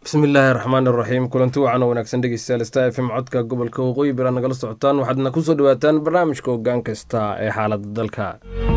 bismillaahi raxmaan iraxiim kulanti wacan oo wanaagsan dhegeystayaal star f m codka gobolka waqooyi bira nagala socotaan waxaadna kusoo dhawaataan barnaamijka hoggaan kasta ee xaaladda dalka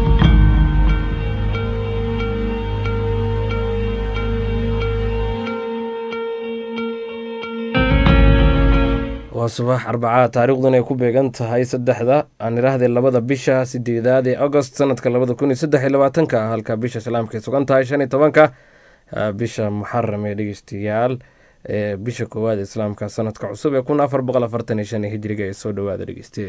waa subax arbacaa taariikhdan ay ku beegan tahay saddexda aan idhaahdee labada bisha sideedaad ee agost sanadka labada kun iyo saddex iyo labaatanka halka bisha islaamka ay sugan tahay shan iyo tobanka bisha muxaram ee dhegeystayaal ee bisha koowaad islaamka sanadka cusub ee kun afar boqol afartan iyo shan ee hijriga ee soo dhawaada dhegeyste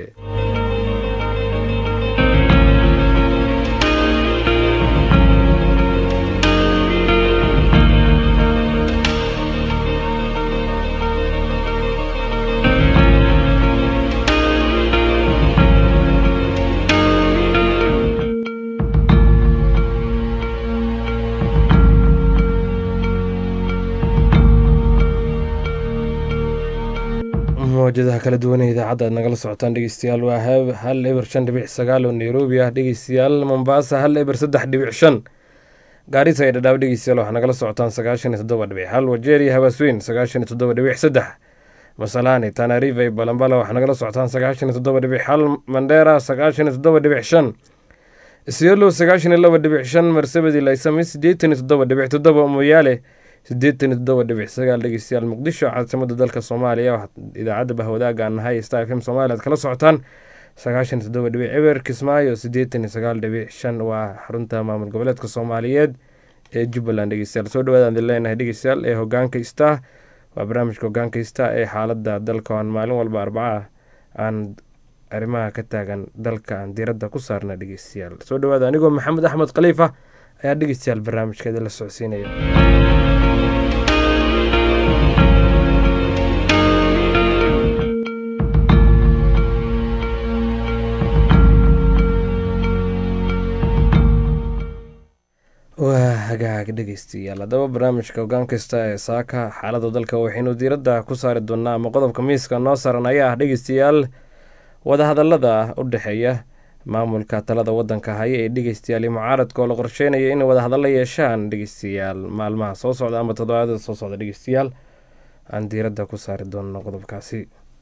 mawjadaha kala duwan ee idaacadda aad nagala socotaan dhegeystayaal waa hal eber shan dhibic sagaal oo nairobi ah dhegeystayaal mombasa hal eber saddex dhibic shan gaarisa ee dhadhaab dhegeystayaal waxaa nagala socotaan sagaashan iyo toddoba dhibic hal wajeeriya habaasweyn sagaashan iyo toddoba dhibic saddex masalaani tanariva iyo balambala waxaa nagala socotaan sagaashan iyo toddoba dhibic hal mandheera sagaashan iyo toddoba dhibic shan isiolo sagaashan iyo laba dhibic shan marsabedi laysami sideetan iyo toddoba dhibic toddoba moyaale sideetan iyo toddoba dhibic sagaal dhegeystayaal muqdisho caasimada dalka soomaaliya idaacadda bahwadaaga aan nahay star f m somalia ad kala socotaan sagaashan iyo toddoba dhibic eber kismaayo sideetan iyo sagaal dhibic shan waa xarunta maamul goboleedka soomaaliyeed ee jubbaland dhegeystayaal soo dhawaadaan idin leenahay dhegeystayaal ee hogaanka star waa barnaamijka hogaanka star ee xaaladda dalka aan maalin walba arbaca aan arrimaha ka taagan dalka aan diiradda ku saarna dhegeystayaal soo dhawaada anigoo maxamed axmed khaliifa ayaa dhegeystayaal barnaamijkeeda la socodsiinaya waa hagaag dhegeystayaal haddaba barnaamijka hogaan kasta ee saaka xaaladda dalka waxaynu diiradda ku saari doonaa ama qodobka miiska noo saaran ayaa ah dhegeystayaal wadahadalada u dhexeeya maamulka talada wadanka haya ee dhegeystayaal iyo mucaaradka oo la qorsheynaya inay wadahadallo yeeshaan dhegeystayaal maalmaha soo socda ama toddobaadada soo socda dhegeystayaal aan diiradda ku saari doonno qodobkaasi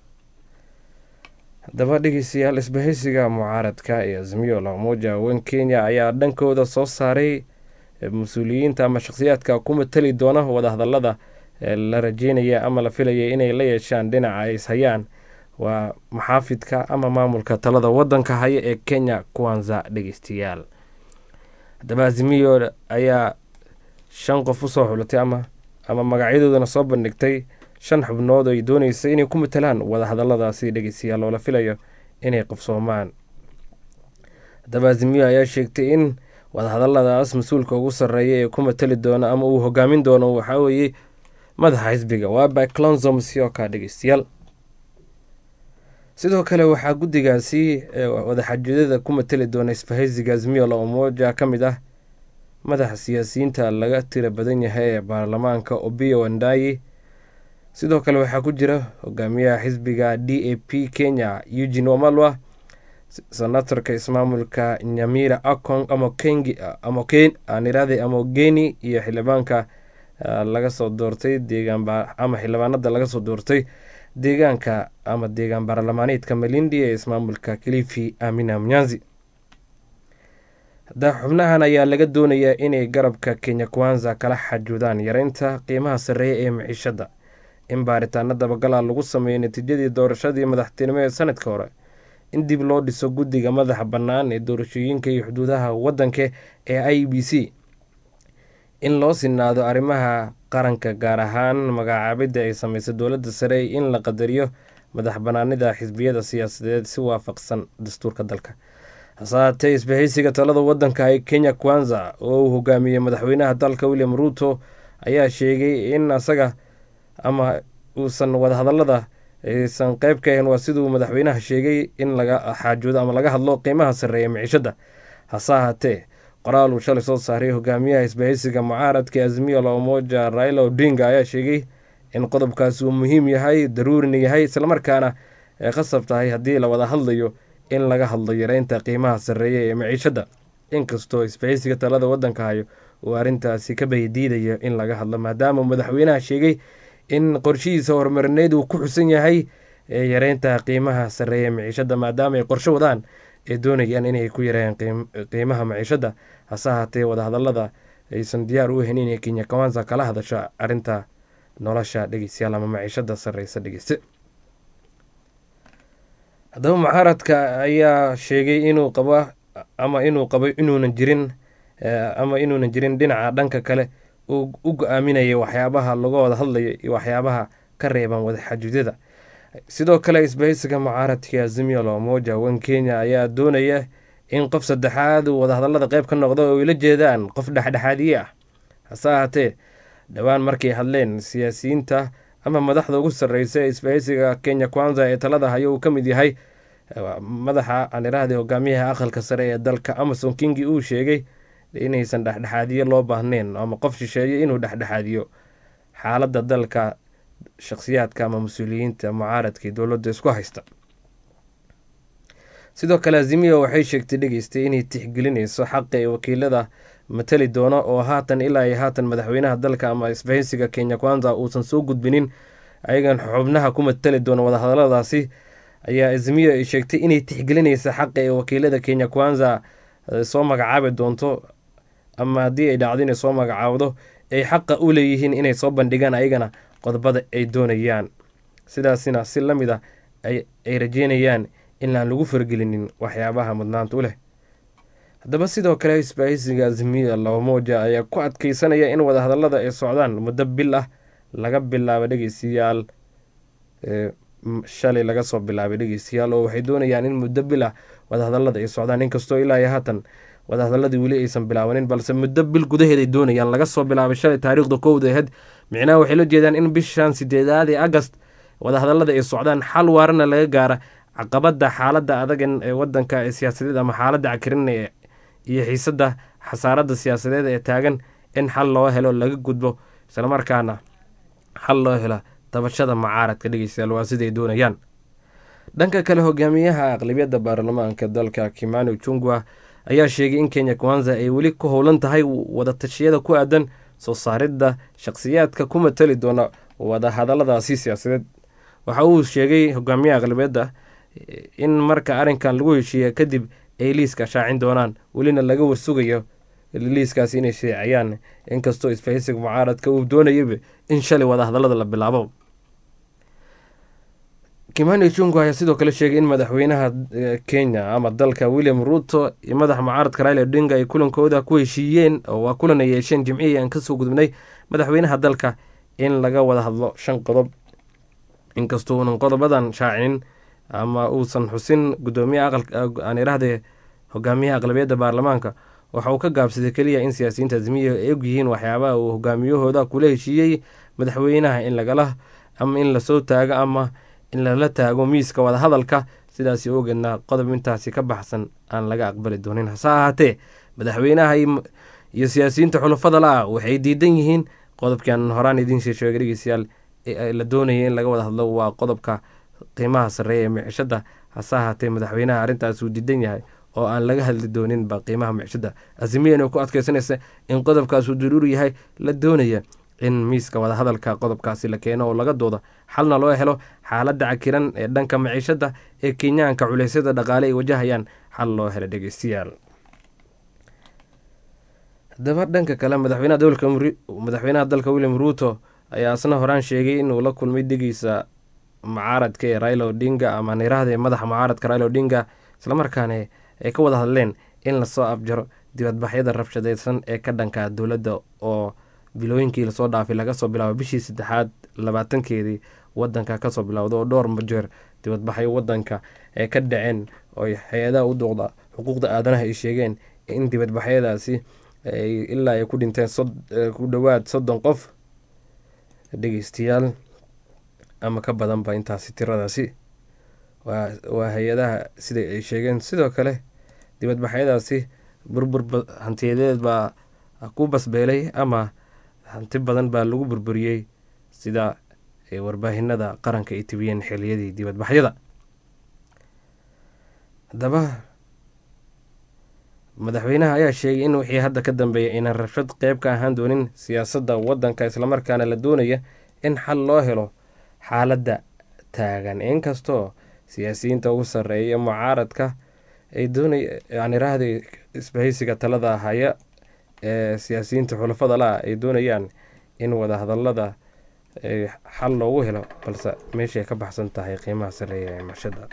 haddaba dhegeystayaal isbahaysiga mucaaradka ee azmiyo lamoja wen kenya ayaa dhankooda soo saaray mas-uuliyiinta ama shakhsiyaadka ku matali doona wadahadalada la rajeynaya ama la filaya inay la yeeshaan dhinaca ay ishayaan waa maxaafidka ama maamulka talada wadanka haya ee kenya kuwanza dhegeystayaal haddaba azimiyo ayaa shan qof usoo xulatay ama ama magacyadoodana soo bandhigtay shan xubnood ay dooneysa inay ku matalaan wadahadaladaasi dhegeystayaal oo la filayo inay qabsoomaan haddaba azimiyo ayaa sheegtay in wadahadaladaas mas-uulka ugu sarreeya ee ku matali doona ama uu hogaamin doono waxaa weeye madaxa xisbiga waaba clonzo musyoka dhegeystayaal sidoo kale waxaa guddigaasi wadaxaajidada ku matali doona isbahaysiga azmiyo la umoja ka mid ah madaxa siyaasiyiinta laga tira badan yahay ee baarlamaanka obiyo wandayi sidoo kale waxaa ku jira hogaamiyaha xisbiga d a p kenya eugin wamalwa senatorka ismaamulka nyamira akong amokenirade amogeni iyo xildhibaanka laga soo doortay ama xildhibaanada laga soo doortay deegaanka ama deegaan baarlamaaneedka malindi ee ismaamulka kilifi amina mnyanzi hadda xubnahan ayaa laga doonayaa inay garabka kenya kwanza kala xajuudaan yareynta qiimaha sarreeya ee maciishadda in baaritaano dabagala lagu sameeyo natiijadii doorashadii madaxtinimo ee sanadka hore in dib loo dhiso guddiga madaxa bannaan ee doorashooyinka iyo xuduudaha waddanka ee i b c in loo sinaado arrimaha qaranka gaar ahaan magacaabidda ay sameysay dowladda sare in la qadariyo madax bannaanida xisbiyada siyaasadeed si waafaqsan dastuurka dalka hase haatee isbahaysiga talada waddanka ee kenya kwanza oo uu hogaamiyey madaxweynaha dalka william ruuto ayaa sheegay in asaga ama uusan wadahadalada aysan qeyb ka ahayn waa siduu madaxweynaha sheegay in laga xaajoodo ama laga hadlo qiimaha sarreeya miciishadda hase ahaatee qoraal uu shalay soo saaray hogaamiyaha isbahaysiga mucaaradka azmiyo la umoja raila odinga ayaa sheegay in qodobkaasi uu muhiim yahay daruurina yahay islamarkaana ay khasab tahay haddii la wada hadlayo in laga hadlo yareynta qiimaha sarreeya ee maciishadda inkastoo isbahaysiga talada waddanka hayo uu arrintaasi ka baydiidayo in laga hadlo maadaama madaxweynaha sheegay in qorshihiisa horumarineed uu ku xusan yahay yareynta qiimaha sarreeya maciishada maadaama ay qorsho wadaan ay doonayaan inay ku yareeyaan qiimaha maciishada hase ahaatee wadahadalada aysan diyaar u ahayn inay kenya kawanza kala hadasho arrinta nolosha dhegeystayaal ama maciishada sarreysa dhegeyste haddaba mucaaradka ayaa sheegay inuu qabo ama inuu qabo inuunan jirin ama inuunan jirin dhinaca dhanka kale uu u go-aaminaya waxyaabaha laga wada hadlayo iyo waxyaabaha ka reeban wadaxajuudyada sidoo kale isbahaysiga mucaaradka azimio la umoja wan kenya ayaa doonaya in qof saddexaad uu wadahadalada qeyb ka noqdo oo ay la jeedaan qof dhexdhexaadiye ah hase ahaatee dhowaan markay hadleen siyaasiyiinta ama madaxda ugu sarreysa ee isbahaysiga kenya kwanza ee talada hayo uu ka mid yahay madaxa aan iraahday hogaamiyaha aqalka sare ee dalka amason kingi uu sheegay inaysan dhexdhexaadiyo loo baahneyn ama qof shisheeye inuu dhexdhexaadiyo xaaladda dalka shakhsiyaadka ama mas-uuliyiinta mucaaradkii dowladda isku haysta sidoo kale azimiya waxay sheegtay dhegeystay inay tixgelinayso xaqa ee wakiilada matali doono oo haatan ilaa iyo haatan madaxweynaha dalka ama isbahaysiga kenya kwanza uusan soo gudbinin ayagan xubnaha ku matali doono wadahadaladaasi ayaa azimiya ay sheegtay inay tixgelinaysa xaqa ee wakiilada kenya kwanza soo magacaabi doonto ama haddii ay dhacdo inay soo magacaabdo ay xaqa u leeyihiin inay soo bandhigaan ayagana qodobada ay doonayaan sidaasina si la mid a ay rajeynayaan in aan lagu fargelinin waxyaabaha mudnaanta u leh haddaba sidoo kale isbaahisiga azimiya labamoja ayaa ku adkeysanaya in wadahadalada ay socdaan muddo bil ah laga bilaabo dhegeystayaal shalay laga soo bilaabay dhegeystayaal oo waxay doonayaan in muddo bil ah wadahadalada ay socdaan inkastoo ilaa iyo haatan wadahadaladii weli aysan bilaabanin balse muddo bil gudaheed ay doonayaan laga soo bilaabay shalay taariikhda kowda aheyd micnaha waxay la jeedaan in bishan sideedaad ee agast wadahadalada ay socdaan xal waarana laga gaara caqabada xaaladda adagan ee wadanka ee siyaasadeed ama xaaladda cakirin iyo xiisada xasaaradda siyaasadeed ee taagan in xal loo helo laga gudbo islamarkaana xal loo helo tabashada mucaaradka dhegeystayaal waa siday doonayaan dhanka kale hogaamiyaha aqlabiyadda baarlamaanka dalka kimani jungwa ayaa sheegay in kenya kwanza ay weli ku howlan tahay wadatashyada ku aadan soo saaridda shakhsiyaadka ku matali doona wadahadaladaasi siyaasadeed waxa uu sheegay hogaamiyaha aqlabiyadda in marka arrinkan lagu heshiiya kadib ay liiska shaacin doonaan welina laga warsugayo liiskaas inay sheecayaan inkastoo isfahaysiga mucaaradka uu doonayaba in shalay wadahadalada la bilaabo kimani jungo ayaa sidoo kale sheegay in madaxweynaha kenya ama dalka william ruto iyo madaxa mucaaradka raila odinga ay kulankooda ku heshiiyeen oo waa kulan ay yeesheen jimcihii aan kasoo gudubnay madaxweynaha dalka in laga wada hadlo shan qodob inkastoo uunan qodobadan shaacinin ama uusan xusin gudoomiyaha aqalaan iraahde hogaamiyaha aqlabiyadda baarlamaanka waxa uu ka gaabsaday keliya in siyaasiyiinta azmiya ay og yihiin waxyaabaha uu hogaamiyahooda kula heshiiyey madaxweynaha in lagala ama in lasoo taago ama in lala taago miiska wadahadalka sidaasi ogeedna qodob intaasi ka baxsan aan laga aqbali doonin hase ahaatee madaxweynaha iyo siyaasiyiinta xulafada la-ah waxay diidan yihiin qodobkan horaan idiinsii sheegay dhegeystayaal la doonaya in laga wada hadlo waa qodobka qiimaha sarreeya ee micishada hase ahaatee madaxweynaha arrintaas uu diidan yahay oo aan laga hadli dooninba qiimaha micishada azimiyan ku adkeysanaysa in qodobkaas uu daruuri yahay la doonaya in miiska wadahadalka qodobkaasi la keeno oo laga doodo xalna loo helo xaaladda cakiran ee dhanka maciishada ee kenyaanka culeysyada dhaqaale ay wajahayaan xal loo helo dhegeystayaal haddaba dhanka kale madaxweynaha dalka william ruuto ayaa asna horaan sheegay inuu la kulmay degiisa mucaaradka ee raila odinga ama niraahda madaxa mucaaradka raila odinga islamarkaana ay ka wada hadleen in lasoo abjaro dibadbaxyada rabshadeysan ee ka dhanka dowladda oo bilooyinkii lasoo dhaafay laga soo bilaabo bishii saddexaad labaatankeedii wadanka kasoo bilowda oo dhowr majeer dibadbaxyo wadanka ay ka dhaceen oo hay-adaha u duuqda xuquuqda aadanaha ay sheegeen in dibadbaxyadaasi ilaa ay ku dhinteen ku dhowaad soddon qof dhegeystayaal ama ka badanba intaasi tiradaasi waa hay-adaha sida ay sheegeen sidoo kale dibadbaxyadaasi burbur hantiyadeed baa ku basbeelay ama hanti badan baa lagu burburiyey sida warbaahinada qaranka ay tibiyeen xiliyadii dibadbaxyada haddaba madaxweynaha ayaa sheegay in wixii hadda ka dambeeya aynan rabshad qeyb ka ahaan doonin siyaasadda wadanka islamarkaana la doonaya in xal loo helo xaaladda taagan inkastoo siyaasiyiinta ugu sarreeya mucaaradka ay doonay yaniraahday isbahaysiga talada haya ee siyaasiyiinta xulafada la-a ay doonayaan in wadahadalada xal loogu helo balse meeshay ka baxsan tahay qiimaha sareeya ee mashada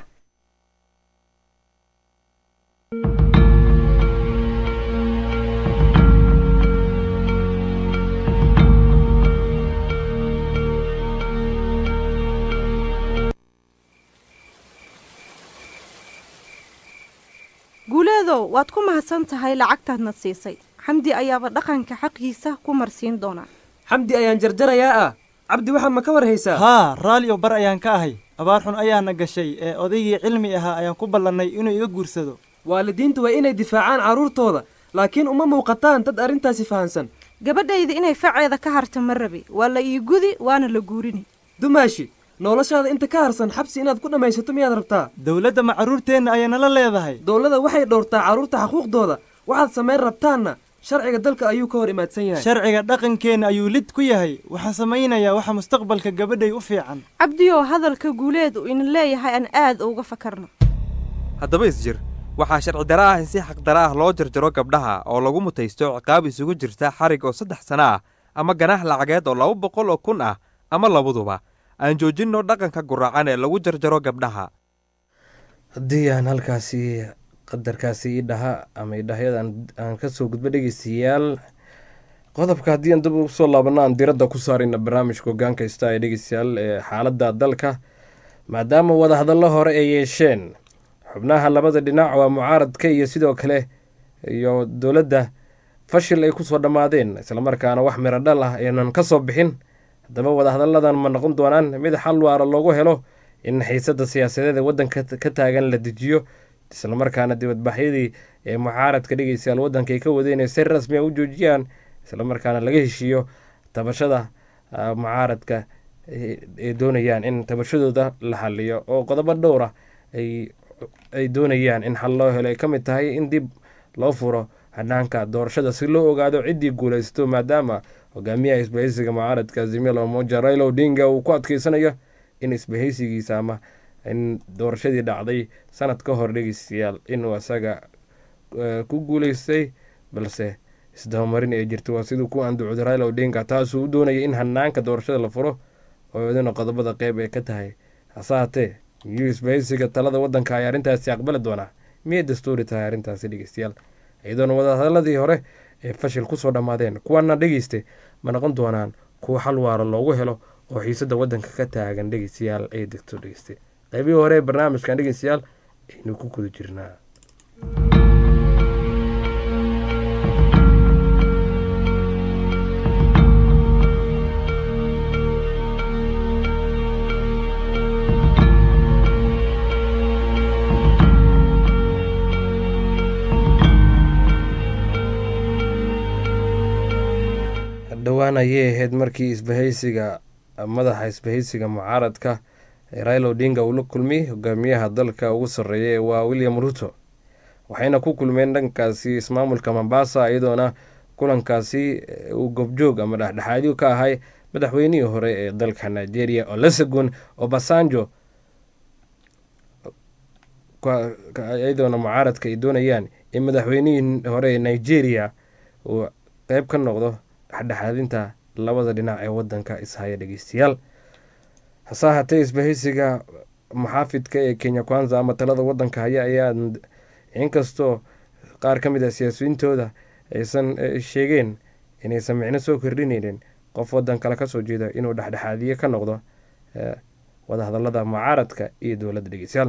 guuleedow waad ku mahadsan tahay lacagtaadna siisay xamdi ayaaba dhaqanka xaqiisa ku marsiin doonaa xamdi ayaan jarjarayaa ah cabdi waxaad ma ka war haysaa haa raaliyo bar ayaan ka ahay abaar xun ayaana gashay ee odaygii cilmi ahaa ayaan ku ballannay inuu iga guursado waalidiintu waa inay difaacaan carruurtooda laakiin uma muuqataan dad arrintaasi fahansan gabadhayda inay faceeda ka harta ma rabi waa la ii gudi waana la guurini dumaashi noloshaada inta ka harsan xabsi inaad ku dhammaysato miyaad rabtaa dowladda ma carruurteenna ayay nala leedahay dowladda waxay dhowrtaa carruurta xaquuqdooda waxaad samayn rabtaanna sharciga dalka ayuu ka hor imaadsan yahay sharciga dhaqankeenna ayuu lid ku yahay waxaan samaynayaa waxa mustaqbalka gabadhay u fiican cabdiyow hadalka guuleed uu ina leeyahay aan aad uga fakarno haddaba isjir waxaa sharci dara ah in si xaqdara ah loo jarjaro gabdhaha oo lagu mutaysto ciqaab isugu jirta xarig oo saddex sano ah ama ganaax lacageed oo laba boqol oo kun ah ama labaduba aan joojinno dhaqanka guraacan ee lagu jarjaro gabdhaha haddii aan halkaasi qadarkaasi idhaha ama idhahyadan aan kasoo gudbo dhegeystayaal qodobka haddii aan dib ugu soo laabano aan diradda ku saarayna barnaamijka hogaanka ista ee dhegeystayaal ee xaaladda dalka maadaama wadahadallo hore ay yeesheen xubnaha labada dhinac waa mucaaradka iyo sidoo kale iyo dowladda fashil ay kusoo dhammaadeen islamarkaana wax miro dhal ah aynan ka soo bixin haddaba wadahadalladan ma noqon doonaan mid xal waara loogu helo in xiisada siyaasadeed ee waddanka ka taagan la dejiyo islamarkaana dibadbaxyadii ee mucaaradka dhegeystayaal waddanka ay ka wadeen ee si rasmi a u joojiyaan islamarkaana laga heshiiyo tabashada mucaaradka ay doonayaan in tabashadooda la xaliyo oo qodobo dhowra ay doonayaan in xal loo helo ay ka mid tahay in dib loo furo hanaanka doorashada si loo ogaado ciddii guulaysato maadaama hogaamiyaha isbahaysiga mucaaradka azimil omoja railo odinga uu ku adkeysanayo in isbahaysigiisa ama in doorashadii dhacday sanad ka hor dhegeystayaal inuu isaga ku guuleystay balse isdabamarin ay jirto waa siduu ku anducday railo odinga taasuu u doonayay in hanaanka doorashada la furo oo idina qodobada qeyb ay ka tahay hase haatee miyuu isbahaysiga talada waddanka ay arrintaasi aqbali doonaa miyay dastuuri tahay arrintaasi dhegeystayaal iyadoona wadahadaladii hore ee fashil kusoo dhammaadeen kuwana dhegeyste ma noqon doonaan kuwa xal waara loogu helo oo xiisada waddanka ka taagan dhegeystayaal ay degto dhegeyste qaybihii hore ee barnaamijkan dhegeystayaal aynu ku guda jirnaa dhowaan ayay ahayd markii isbahaysiga madaxa isbahaysiga mucaaradka railo odinga uu la kulmay hogaamiyaha dalka ugu sarreeya waa william ruto waxayna ku kulmeen dhankaasi ismaamulka mombasa iyadoona kulankaasi uu gobjoog ama dhexdhexaadyo ka ahay madaxweynihii hore ee dalka nigeria olusegun obasanjo iyadoona mucaaradka ay doonayaan in madaxweynihii hore ee nigeria uu qeyb ka noqdo dhexdhexaadinta labada dhinac ee wadanka ishaya dhegeystayaal hase ahaatee isbahaysiga muxaafidka ee kenya kwanza ama talada wadanka haya ayaa inkastoo qaar ka mid a siyaasiyiintooda aysan sheegeen inaysan micno soo kordhineynin qof wadan kale kasoo jeeda inuu dhexdhexaadiye ka noqdo wadahadalada mucaaradka iyo dowladda dhegeystayaal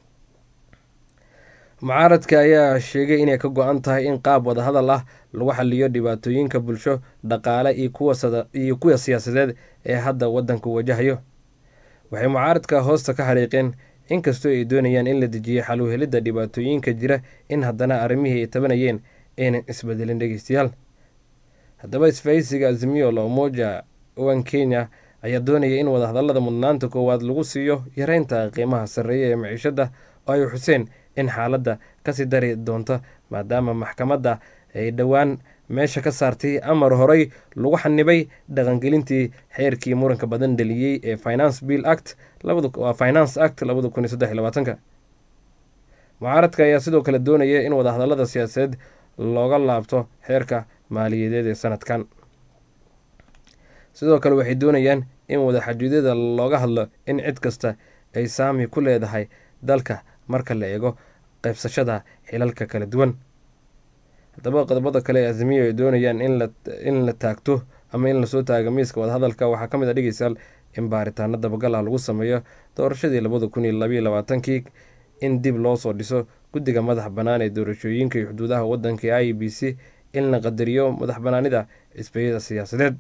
mucaaradka ayaa sheegay inay ka go-an tahay in qaab wadahadal ah lagu xaliyo dhibaatooyinka bulsho dhaqaale iyo kuwa siyaasadeed ee hadda wadanku wajahayo waxay mucaaradka hoosta ka xariiqeen inkastoo ay doonayaan in la dejiyo xaluhelidda dhibaatooyinka jira in haddana arrimihii ay tabanayeen aynan isbedelin dhegeystayaal haddaba isfahaysiga azimiyo lomoja owan kenya ayaa doonaya in wadahadalada mudnaanta koowaad lagu siiyo yareynta qiimaha sarreeya ee maciishada oo ay xuseen in xaaladda kasii dari doonto maadaama maxkamadda ay dhowaan meesha ka saartay amar horey lagu xanibay dhaqangelintii xeerkii muranka badan dhaliyey ee finance bill act waa finance act labada kun iyo saddex iyo labaatanka mucaaradka ayaa sidoo kale doonaya in wadahadalada siyaasadeed looga laabto xeerka maaliyadeed ee sanadkan sidoo kale waxay doonayaan in wadaxajuudyada looga hadlo in cid kasta ay saami ku leedahay dalka marka la eego qaybsashada xilalka kala duwan haddaba qodobada kale ee azimiyo ay doonayaan in la taagto ama in lasoo taago miiska wadahadalka waxaa ka mid a dhegeystayaal in baaritaano dabagalah lagu sameeyo doorashadii labada kun iyo labaiyo labaatankii in dib loo soo dhiso guddiga madax bannaan ee doorashooyinka iyo xuduudaha waddanka ee i b c in la qadariyo madax bannaanida xisbiyada siyaasadeed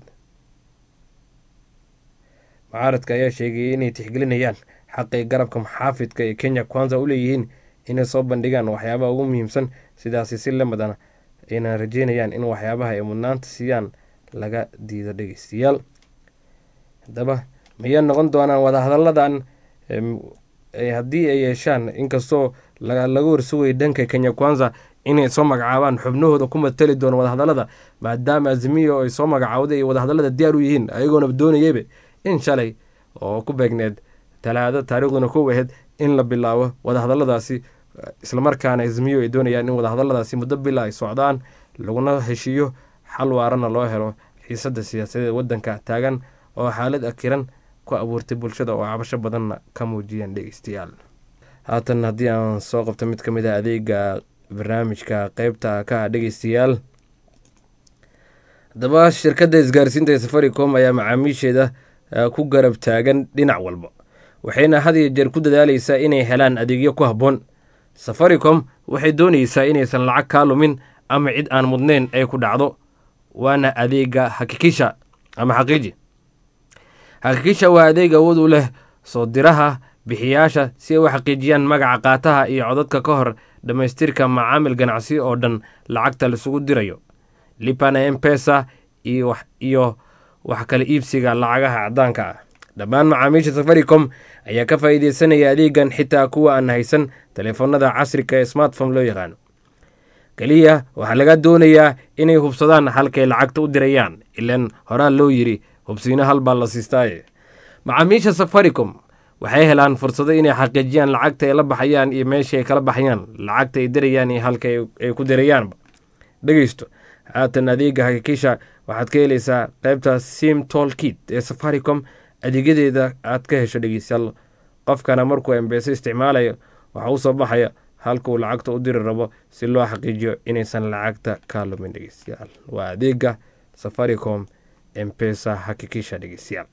mucaaradka ayaa sheegayay inay tixgelinayaan xaqii garabka maxaafidka ee kenya kwanza u leeyihiin inay soo bandhigaan waxyaabaha ugu muhiimsan sidaasi si lamadana ayna rajeynayaan in waxyaabaha ay mudnaanta siiyaan laga diido dhegeystayaal haddaba mayay noqon doonaan wadahadalladan haddii ay yeeshaan inkastoo laga warsugaya dhanka kenya kwanza inay soo magacaabaan xubnahooda ku matali doono wadahadallada maadaama azimiyo ay soo magacaawday ay wadahadallada diyaar u yihiin ayagoona doonayayba in shalay oo ku beegneed talaado taariikhduna kow aheyd in la bilaabo wadahadalladaasi islamarkaana azimiyo ay doonayaan in wadahadalladaasi muddo bila ay socdaan laguna heshiiyo xal waarana loo helo xiisadda siyaasadeed waddanka taagan oo xaalad akiran ku abuurtay bulshada oo cabasho badanna ka muujiyeen dhegeystayaal haatan haddii aan soo qabto mid ka mid a adeega barnaamijka qeybta ka ah dhegeystayaal haddaba shirkadda isgaarsiinta ee safaricom ayaa macaamiisheeda ku garab taagan dhinac walba waxayna had iyo jeer ku dadaaleysaa inay helaan adeegyo ku habboon safaricom waxay doonaysaa inaysan lacag kaa lumin ama cid aan mudnayn ay ku dhacdo waana adeega hakikisha ama xaqiiji xaqiikisha waa adeeg awood u leh soo diraha bixiyaasha si ay u xaqiijiyaan magaca qaataha iyo codadka ka hor dhammaystirka macaamil ganacsi oo dhan lacagta laisugu dirayo lipana empesa iyo wax kala iibsiga lacagaha caddaanka ah dhammaan macaamiisha safaricom ayaa ka faa'iideysanaya adeegan xitaa kuwa aan haysan taleefanada casriga ee smartphone loo yaqaano keliya waxaa laga doonayaa inay hubsadaan halkay lacagta u dirayaan ilaan horaa loo yidhi hubsiino hal baa la siistaaye macaamiisha safaricom waxay helaan fursado inay xaqiijiyaan lacagta ay la baxayaan iyo meesha ay kala baxayaan lacagta ay dirayaan iyo halka ay ku dirayaanba dhegeysto haatan adeega hakikisha waxaad ka helaysaa qaybta sim tol kit ee safaricom adeegyadeeda aad ka hesho dhegeystayaal qofkana markuu embeese isticmaalayo waxaa u soo baxaya halka uu lacagta u diri rabo si loo xaqiijiyo inaysan lacagta ka lumin dhegeystayaal waa adeega safaricom empesa hakikisha dhegeystayaal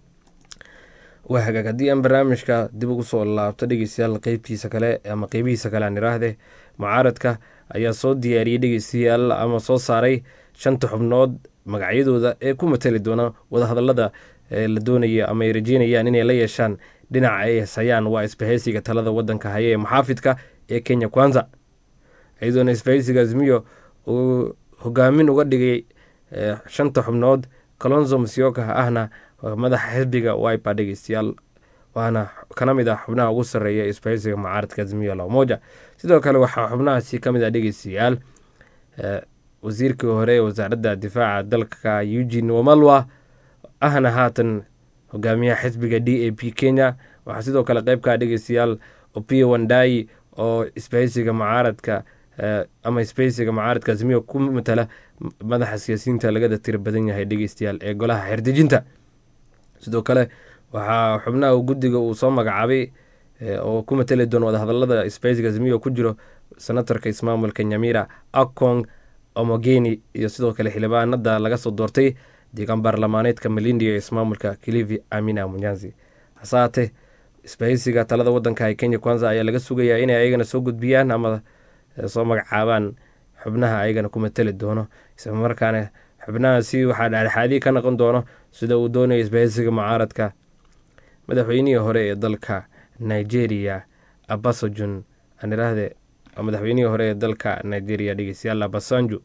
waa hagaag haddii aan barnaamijka dib ugu soo laabto dhegeystayaal qeybtiisa kale ama qeybihiisa kale aan iraahde mucaaradka ayaa soo diyaariyey dhegeystayaal ama soo saaray shanta xubnood magacyadooda ee ku matali doona wadahadalada la doonaya ama ay rajeynayaan inay la yeeshaan dhinaca ay hesayaan waa isbahaysiga talada wadanka haya ee maxaafidka ee kenya kwanza iyadoona isbahaysiga azmiyo uu hogaamin uga dhigay shanta xubnood colonzo musyoka ahna madaxa xisbiga wiper dhegeystayaal waana kana mid ah xubnaha ugu sarreeya isbahaysiga mucaaradka azmiyo lamoja sidoo kale waxaa xubnahaasi ka mid ah dhegeystayaal wasiirkii hore ee wasaaradda difaaca dalka eugene wamalwa ahna haatan hogaamiyaha xisbiga d a p kenya waxaa sidoo kale qeybkaa dhegeystayaal opio wandai oo isbahaysiga mucaaradka ama isbahaysiga mucaaradka azmiyo ku matala madaxa siyaasiyiinta lagada tira badan yahay dhegeystayaal ee golaha xerdejinta sidoo kale waxaa xubnaha guddiga uu soo magacaabay oo ku matali doona wadahadalada isbahaysiga azmiyo ku jiro senatarka ismaamulka nyamira akong omogeni iyo sidoo kale xildhibaanada laga soo doortay deegaan baarlamaaneedka malindi ee ismaamulka kilivi amina munyanzi hase haatee isbahaysiga talada wadanka ee kenya kwanza ayaa laga sugayaa inay ayagana soo gudbiyaan ama soo magacaabaan xubnaha ayagana ku matali doono islamarkaana xubnahaasi waxaa dhexdhexaadii ka noqon doono sida uu doonaya isbahaysiga mucaaradka madaxweynihii hore ee dalka nigeria abasojon aan iraahde madaxweynihii hore ee dalka nigeria dhegeystayaal abasanjo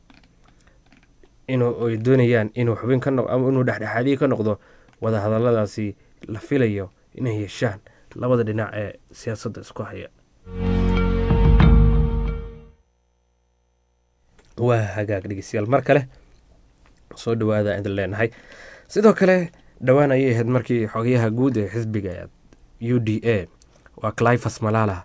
inuu ay doonayaan inuu xubin ka noq ama inuu dhexdhexaadii ka noqdo wadahadaladaasi la filayo inay yeeshaan labada dhinac ee siyaasadda isku haya waa hagaag dhegeystayaal mar kale soo dhawaada idin leenahay sidoo kale dhowaan ayay ahayd markii xogayaha guud ee xisbiga u d a waa clifas malala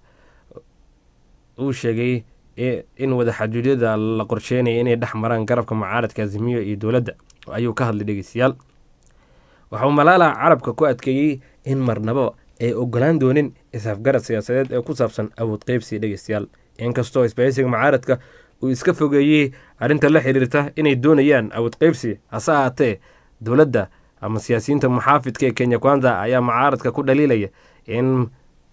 uu sheegay in wadaxajuudyada la qorsheynaya inay dhex maraan garabka mucaaradka azimiyo iyo dowladda ayuu ka hadlay dhegeystayaal waxauu malaala carabka ku adkeeyey in marnabo ay ogolaan doonin isafgarad siyaasadeed ee ku saabsan awood qeybsi dhegeystayaal inkastoo isbahaysiga mucaaradka uu iska fogeeyey arrinta la xiriirta inay doonayaan awood qeybsi hase ahaatee dowladda ama siyaasiyiinta muxaafidka ee kenya kwanza ayaa mucaaradka ku dhaliilaya in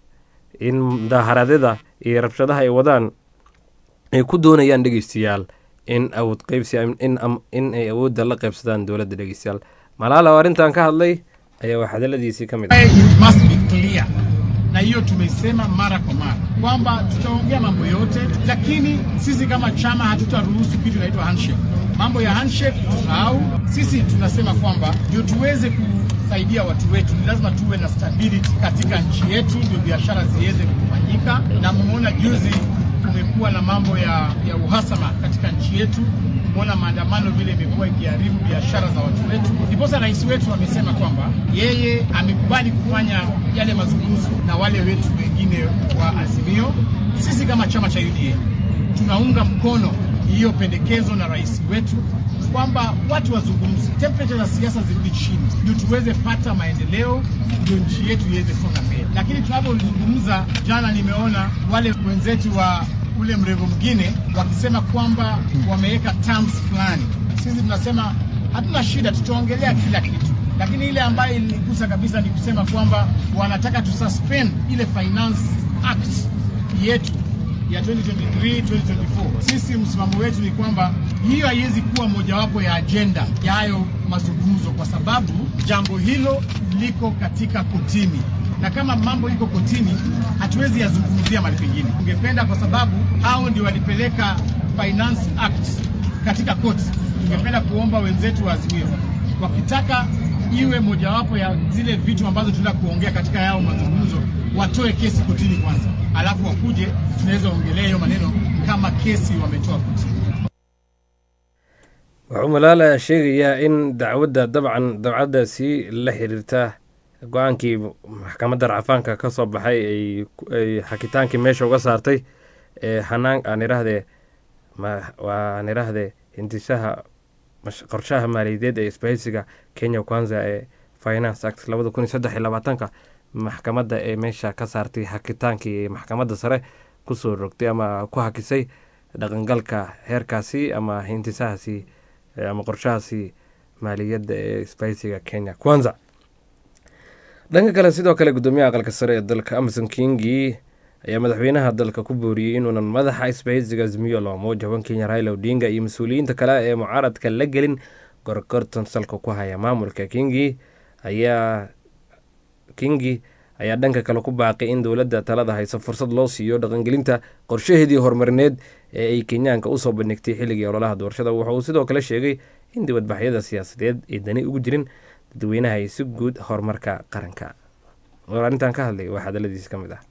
in mudaaharadyada iyo rabshadaha ay wadaan ay ku doonayaan dhegeystayaal in awood qeybsi in ay awoodda la qeybsadaan dowladda dhegeystayaal malaala oo arrintan ka hadlay ayaa waa hadaladiisii ka mid ah na hiyo tumesema mara kwa mara kwamba tutaongea mambo yote, lakini sisi kama chama hatutaruhusu kitu inaitwa handshake. Mambo ya handshake tusahau. Sisi tunasema kwamba ndio tuweze kusaidia watu wetu, ni lazima tuwe na stability katika nchi yetu, ndio biashara ziweze kufanyika. Na mmeona juzi kumekuwa na mambo ya, ya uhasama katika nchi yetu. Umeona maandamano vile imekuwa ikiharibu biashara za watu wetu. Ndiposa rais wetu amesema kwamba yeye amekubali kufanya yale mazungumzo na wale wetu wengine wa Azimio. Sisi kama chama cha UDA tunaunga mkono hiyo pendekezo na rais wetu kwamba watu wazungumze, temperature za siasa zirudi chini, ndio tuweze pata maendeleo, ndio nchi yetu iweze songa mbele. Lakini tunapozungumza, jana nimeona wale wenzetu wa ule mrengo mwingine wakisema kwamba wameweka terms fulani. Sisi tunasema hatuna shida, tutaongelea kila kitu, lakini ile ambayo iligusa kabisa ni kusema kwamba wanataka tususpend ile finance act yetu ya 2023 2024. Sisi msimamo wetu ni kwamba hiyo haiwezi kuwa mojawapo ya ajenda ya hayo mazungumzo, kwa sababu jambo hilo liko katika kotini, na kama mambo iko kotini, hatuwezi yazungumzia mahali pengine. Tungependa kwa sababu hao ndio walipeleka Finance Act katika koti, tungependa kuomba wenzetu wa Azimio wakitaka iwe mojawapo ya zile vitu ambazo tunaenda kuongea katika yao mazungumzo, watoe kesi kotini kwanza, alafu wakuje, tunaweza ongelea hiyo maneno kama kesi wametoa kotini. wuxuu malaala sheegayaa in dacwadda dabcan dawcaddaasi la xiriirta go-aankii maxkamadda racfaanka ka soo baxay ay xakitaankii meesha uga saartay ee hanaan aan iraahdee waa aan iraahdee hindisaha qorshaha maaliyadeed ee isbahaysiga kenya kwanza ee finance act labada kun iyo saddex iyo labaatanka maxkamadda ee meesha ka saartay hakitaankii maxkamadda sare kusoo rogtay ama ku hakisay dhaqangalka heerkaasi ama hintisahaasi ama qorshahaasi maaliyadda ee isbahaysiga kenya kwanza dhanka kale sidoo kale gudoomiyaha aqalka sare ee dalka amason kingi ayaa madaxweynaha dalka ku booriyey inuunan madaxa isbahaysiga azmiyo loomo jaban kenya raila odinga iyo mas-uuliyiinta kale ee mucaaradka la gelin gorgortan salka ku haya maamulka kingi ayaa kingi ayaa dhanka kale ku baaqay in dowladda talada hayso fursad loo siiyo dhaqangelinta qorshaheedii horumarineed ee ay kenyaanka usoo bandhigtay xilligii ololaha doorashada waxa uu sidoo kale sheegay in dibadbaxyada siyaasadeed ay dani ugu jirin dadweynaha iyo si guud horumarka qaranka war arrintan ka hadlay waa hadaladiisi ka mid ah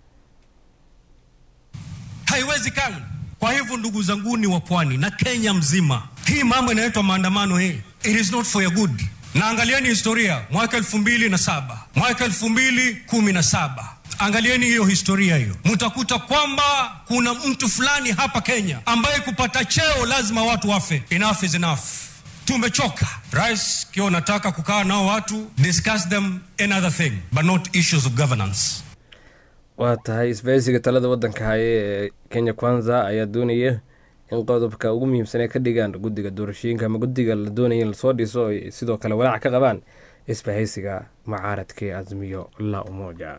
haiwezekani. Kwa hivyo ndugu zanguni wa pwani na Kenya mzima, hii mambo inaitwa maandamano hii, it is not for your good. Na angalieni historia mwaka elfu mbili na saba mwaka elfu mbili kumi na saba angalieni hiyo historia hiyo, mtakuta kwamba kuna mtu fulani hapa Kenya ambaye kupata cheo lazima watu wafe. Enough is enough. Tumechoka. Rais, kiwa unataka kukaa nao watu, discuss them another thing but not issues of governance. waa tahay isbahaysiga talada waddanka haye ee kenya kwanza ayaa doonaya in qodobka ugu muhiimsan ay ka dhigaan guddiga doorashooyinka ama guddiga la doonaya in lasoo dhiso ay sidoo kale walaac ka qabaan isbahaysiga mucaaradka ee azmiyo la umoja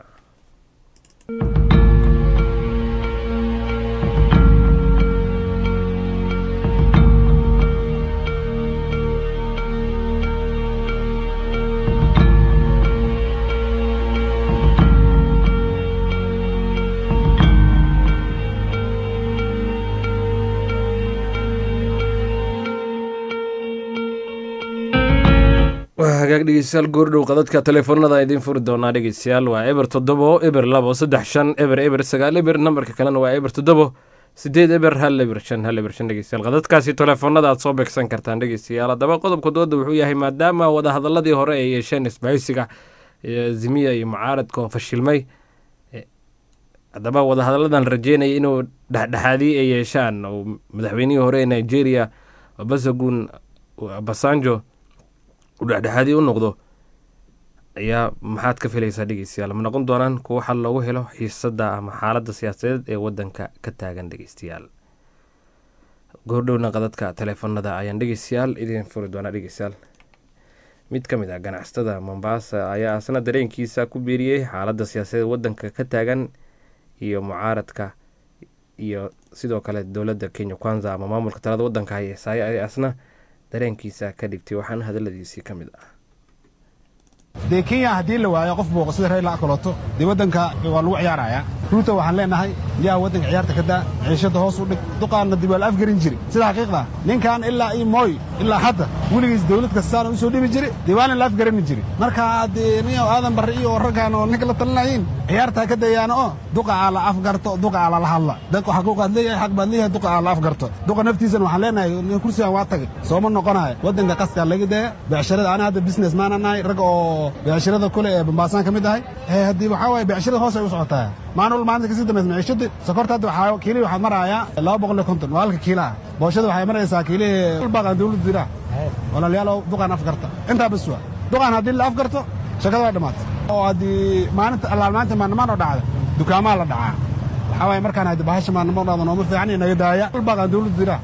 waa hagaag dhegeystayaal goordhow qadadka teleefoonada idiin furi doonaa dhegeystayaal waa eber toddobo eber labo saddex shan eber eber sagaal eber nambarka kalena waa eber toddobo sideed eber hal eber shan hal eber shan dhegeystayaal qadadkaasi telefoonada aad soo beegsan kartaan dhegeystayaal haddaba qodobka dooda wuxuu yahay maadaama wadahadaladii hore ay yeesheen isbahaysiga zimiya iyo mucaaradka oo fashilmay haddaba wadahadaladan rajeynaya inuu dhexdhexaadiye ay yeeshaan oo madaxweynihii hore ee nigeria obasagun basanjo uu dhexdhexaadiye u noqdo ayaa maxaad ka filaysaa dhegeystayaal ma noqon doonaan kuwo xal loogu helo xiisada ama xaaladda siyaasadeed ee wadanka ka taagan dhegeystayaal goordhowna qadadka taleefanada ayaan dhegeystayaal idiin furi doonaa dhegeystayaal mid ka mid ah ganacsatada mombasa ayaa asna dareenkiisa ku biiriyey xaaladda siyaasadeed wadanka ka taagan iyo mucaaradka iyo sidoo kale dowladda kenya kwanza ama maamulka talada wadanka hayeesaaye ayaa asna dareenkiisa ka dhigtay waxaana hadaladiisii ka mid ah dee kenya haddii la waayo qof booqo sida rayla akaloto dee waddanka waa lagu ciyaarayaa ruuta waxaan leenahay yaa waddanka ciyaarta ka daa ciishadda hoos u dhig duqaanna dib waa la afgarin jiri sida xaqiiqda ninkan ilaa iyo mooy ilaa hadda weligiis dawlad kastaana u soo dhibi jiri dee waana la afgarani jiri marka dee nin aadan barre iyo raggaan oo ninka la talinayiin ciyaartaa ka dayaana oo duqa aa la afgarto duqa aa lala hadla dadku xaquuqaad leeyahay xaq baad leeyahay duqa aa la afgarto duqa naftiisana waxaan leenahay nin kursigan waa tagay sooma noqonayo waddanka qaskaa laga daya becsharada ana hadda business maana nahay rag oo beecshirada kule ee bambaasaan ka mid ahay haddii waxaa waaye beecshirada hoos ay u socotaa maalin walba maalinta kasii dambaysa maciishadii sokorta hadda waxaa kiilii waxaad marayaa laba boqol iyo konton waa halka kiila ah booshada waxay maraysaa kiilihii ulbaaqan dawladda diraa walaalayaal duqaan afgarta intaa bas waa duqaan haddii la afgarto shakada waa dhammaatay oo haddii maalinta allaal maalinta maannamaan oo dhacda dukaamaa la dhacaa waxaa waaye markaan haddi bahasha maannamo dhacda nooma fiican iyo naga daaya ulbaaqan dawladda diraa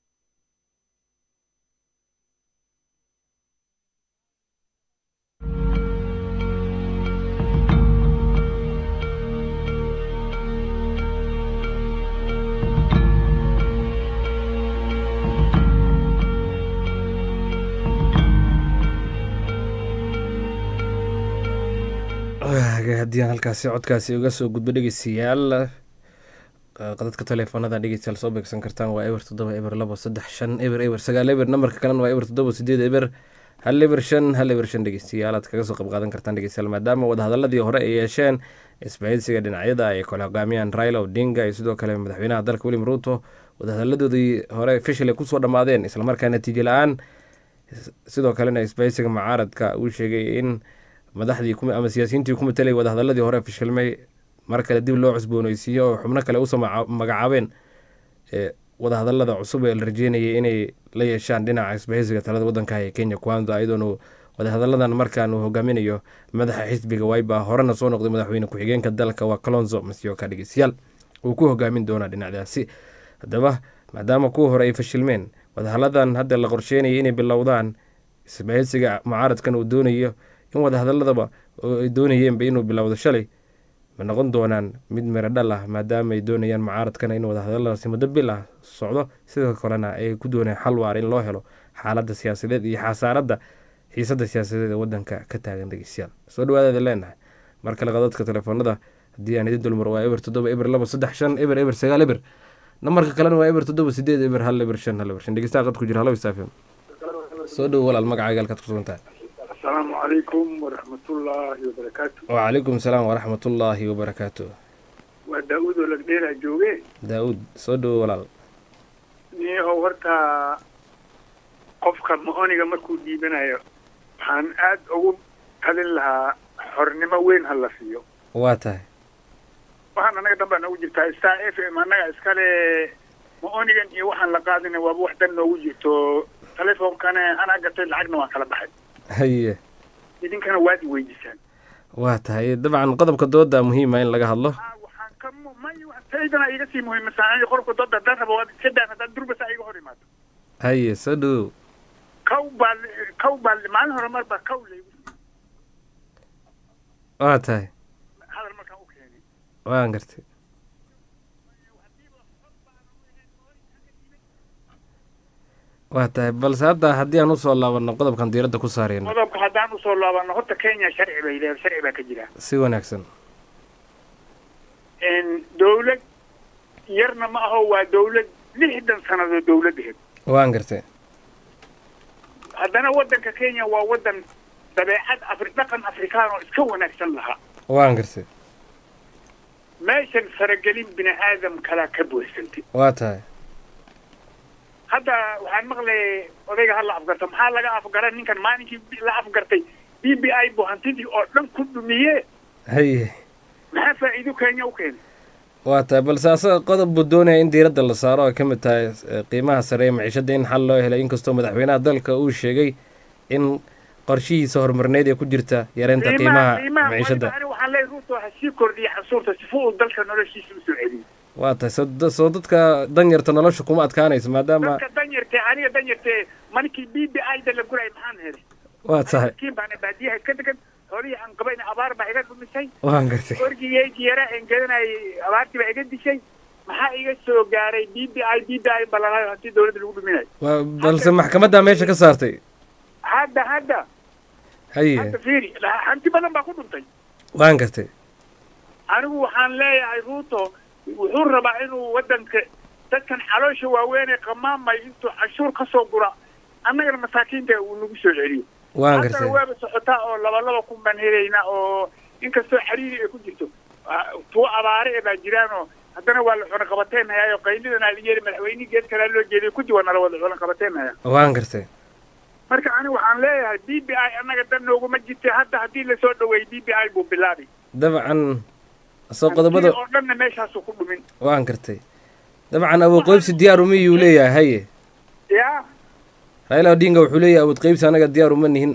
haddii aan halkaasi codkaasi uga soo gudbo dhegeystayaal qadadka teleefoonada dhegeystayaal soo beegsan kartaan waa eber toddoba eber labo saddex shan eber eber sagaal eber nambarka kalena waa eber toddoba sideed eber hal eber shan hal eber shan dhegeystayaal aad kaga soo qayb qaadan kartaan dhegeystayaal maadaama wadahadaladii hore ay yeesheen isbahaysiga dhinacyada ay kala hogaamiyaan raila odinga iyo sidoo kale madaxweynaha dalka william ruuto wadahadaladoodii hore fishil ay kusoo dhammaadeen islamarkaa natiijo la-aan sidoo kalena isbahaysiga mucaaradka uu sheegay in madaxdii ama siyaasiyiintii ku matelay wadahadaladii hore fashilmay mar kale dib loo cusbooneysiiyo oo xubno kale usoo magacaabeen wadahadalada cusub ee la rajeynayay inay la yeeshaan dhinaca isbahaysiga talada wadanka ee kenya kwanza iyadoona wadahadaladan markaan uu hogaaminayo madaxa xisbiga wayba horena soo noqday madaxweyne ku-xigeenka dalka waa colonzo masyoka dhegeystayaal uu ku hogaamin doonaa dhinacdaasi haddaba maadaama kuwa hore ay fashilmeen wadahaladan hadda la qorsheynaya inay bilowdaan isbahaysiga mucaaradkan uu doonayo in wadahadaladaba ay doonayeenba inuu bilowdo shalay ma noqon doonaan mid miro dhal ah maadaama ay doonayaan mucaaradkana in wadahadaladaasi muddo bil ah socdo sidoo kalena ay ku doonayaan xal waar in loo helo xaaladda siyaasadeed iyo xasaaradda xiisadda siyaasadeed ee wadanka ka taagan dhegeystayaal soo dhawaadaada leenahay mar kale qadadka telefoonada haddii aan idin dulmar waa eber toddoba eber labo saddex shan eber eber sagaal eber nambarka kalena waa eber toddoba sideed eber hal eber shan hal eber shan dhegeystaha qad ku jira halo isaafim soo dhowo walaal magacaaga halkaad ku sugan tahay asalaamu calaykum waraxmatullaahi wabarakaatu wacalaykum salaam waraxmatullaahi wabarakaatu waa daa-uud oo lagdheeraa jooge daa-uud soo dhowo walaal niyahow horta qofka ma-oniga markuu dhiibanayo waxaan aad ugu talin lahaa xornimo weyn ha la siiyo waa tahay waxaan annaga dhan baa noogu jirtaa star f m annaga iskale ma-onigan iyo waxaan la qaadina waaba wax dan noogu jirto telefonkana anaa gatay lacagna waan kala baxay haye idinkana waad i weydiisaan waa tahay dabcan qodobka dooda muhiima in laga hadlo waxaan ka may taydana iga sii muhiimsan qodobka dooda haddaan rabo waad iska daan haddaan durbasa iga hor imaado haye soo dhowow kaw baa kaw baa maalin hore mar baa kaw laygu waa tahay hadal markaan u keenay waan gartay waa tahay balse hadda haddii aan usoo laabano qodobkan diiradda ku saareyno qodobka haddaan usoo laabano horta kenya sharci bay leedahay sharci baa ka jira si wanaagsan dawlad yarna ma aho waa dawlad lixdan sannadood dawladdaheed waan gartay haddana waddanka kenya waa waddan dabeecad afri dhaqan afrikaan oo iska wanaagsan lahaa waan gartay meeshan faragelin bini aadam kalaa ka buuxsantay waa tahay hadda waxaan maqlayay odayga ha la afgarta maxaa laga afgaran ninkan maalinkii la afgartay b b i buu hantidii oo dhan ku dhumiye haye maxaa faa'iido kenya u keenay waa tahay balse asaga qodob buu doonaya in diiradda la saaro ay ka mid tahay eh, qiimaha sare ee maciishadda in xal loo helay inkastoo madaxweynaha dalka uu sheegay in qorshihiisa horumarneed ee ku jirta yareynta qiimaha maciishadda ani waxaan leeyahay ruuto ha sii kordhiya xasuurta sifa uu dalka noloshiisa usoo celiyo waa tahay soo da- soo dadka danyarta nolosha kuma adkaanayso maadaama dadka danyarte aniga danyarte maninkii b b i da la guray maxaan helay waa tahay miskiin baana baadiyaha ka degan xoolihii aan qabayna abaar baa iga dhumisay waan gartay orgigeygi yaraa aan gedanayay abaartii baa iga dishay maxaa iga soo gaaray b b i b b i balalayo hantii dawladda lagu dhuminayo waa balse maxkamaddaa meesha ka saartay hadda hadda haye hadda fiiri hanti badan baa ku dhuntay waan gartay anigu waxaan leeyahay ruuto wuxuu rabaa inuu waddanka dadkan caloosha waaweynee qamaamay intuu canshuur ka soo gura annagana masaakiinta uu nagu soo celiyo waan haddana gartay waaba socotaa oo laba laba kun baan helaynaa oo inkastoo xariiri ay ku jirto ah, tuwo abaare e baa jiraan oo haddana waa la cuna qabateenhayaa oo qaylidan aa la yeeli madaxweynihii geed kalea loo jeeday kudi waa nala wada cuna qabateenhayaa waan gartay marka anigu waxaan leeyahay b b i annaga dan nooguma jirta hadda haddii lasoo dhaweeyey b b i buu bilaabay dabcan soo qodobada oo dhanna meeshaasuu ku dhumin waan gartay dabcan awood qaybsi diyaar uma iyuu leeyahay haye ya raila odinga wuxuu leeyahay awood qaybsi anaga diyaar uma nihin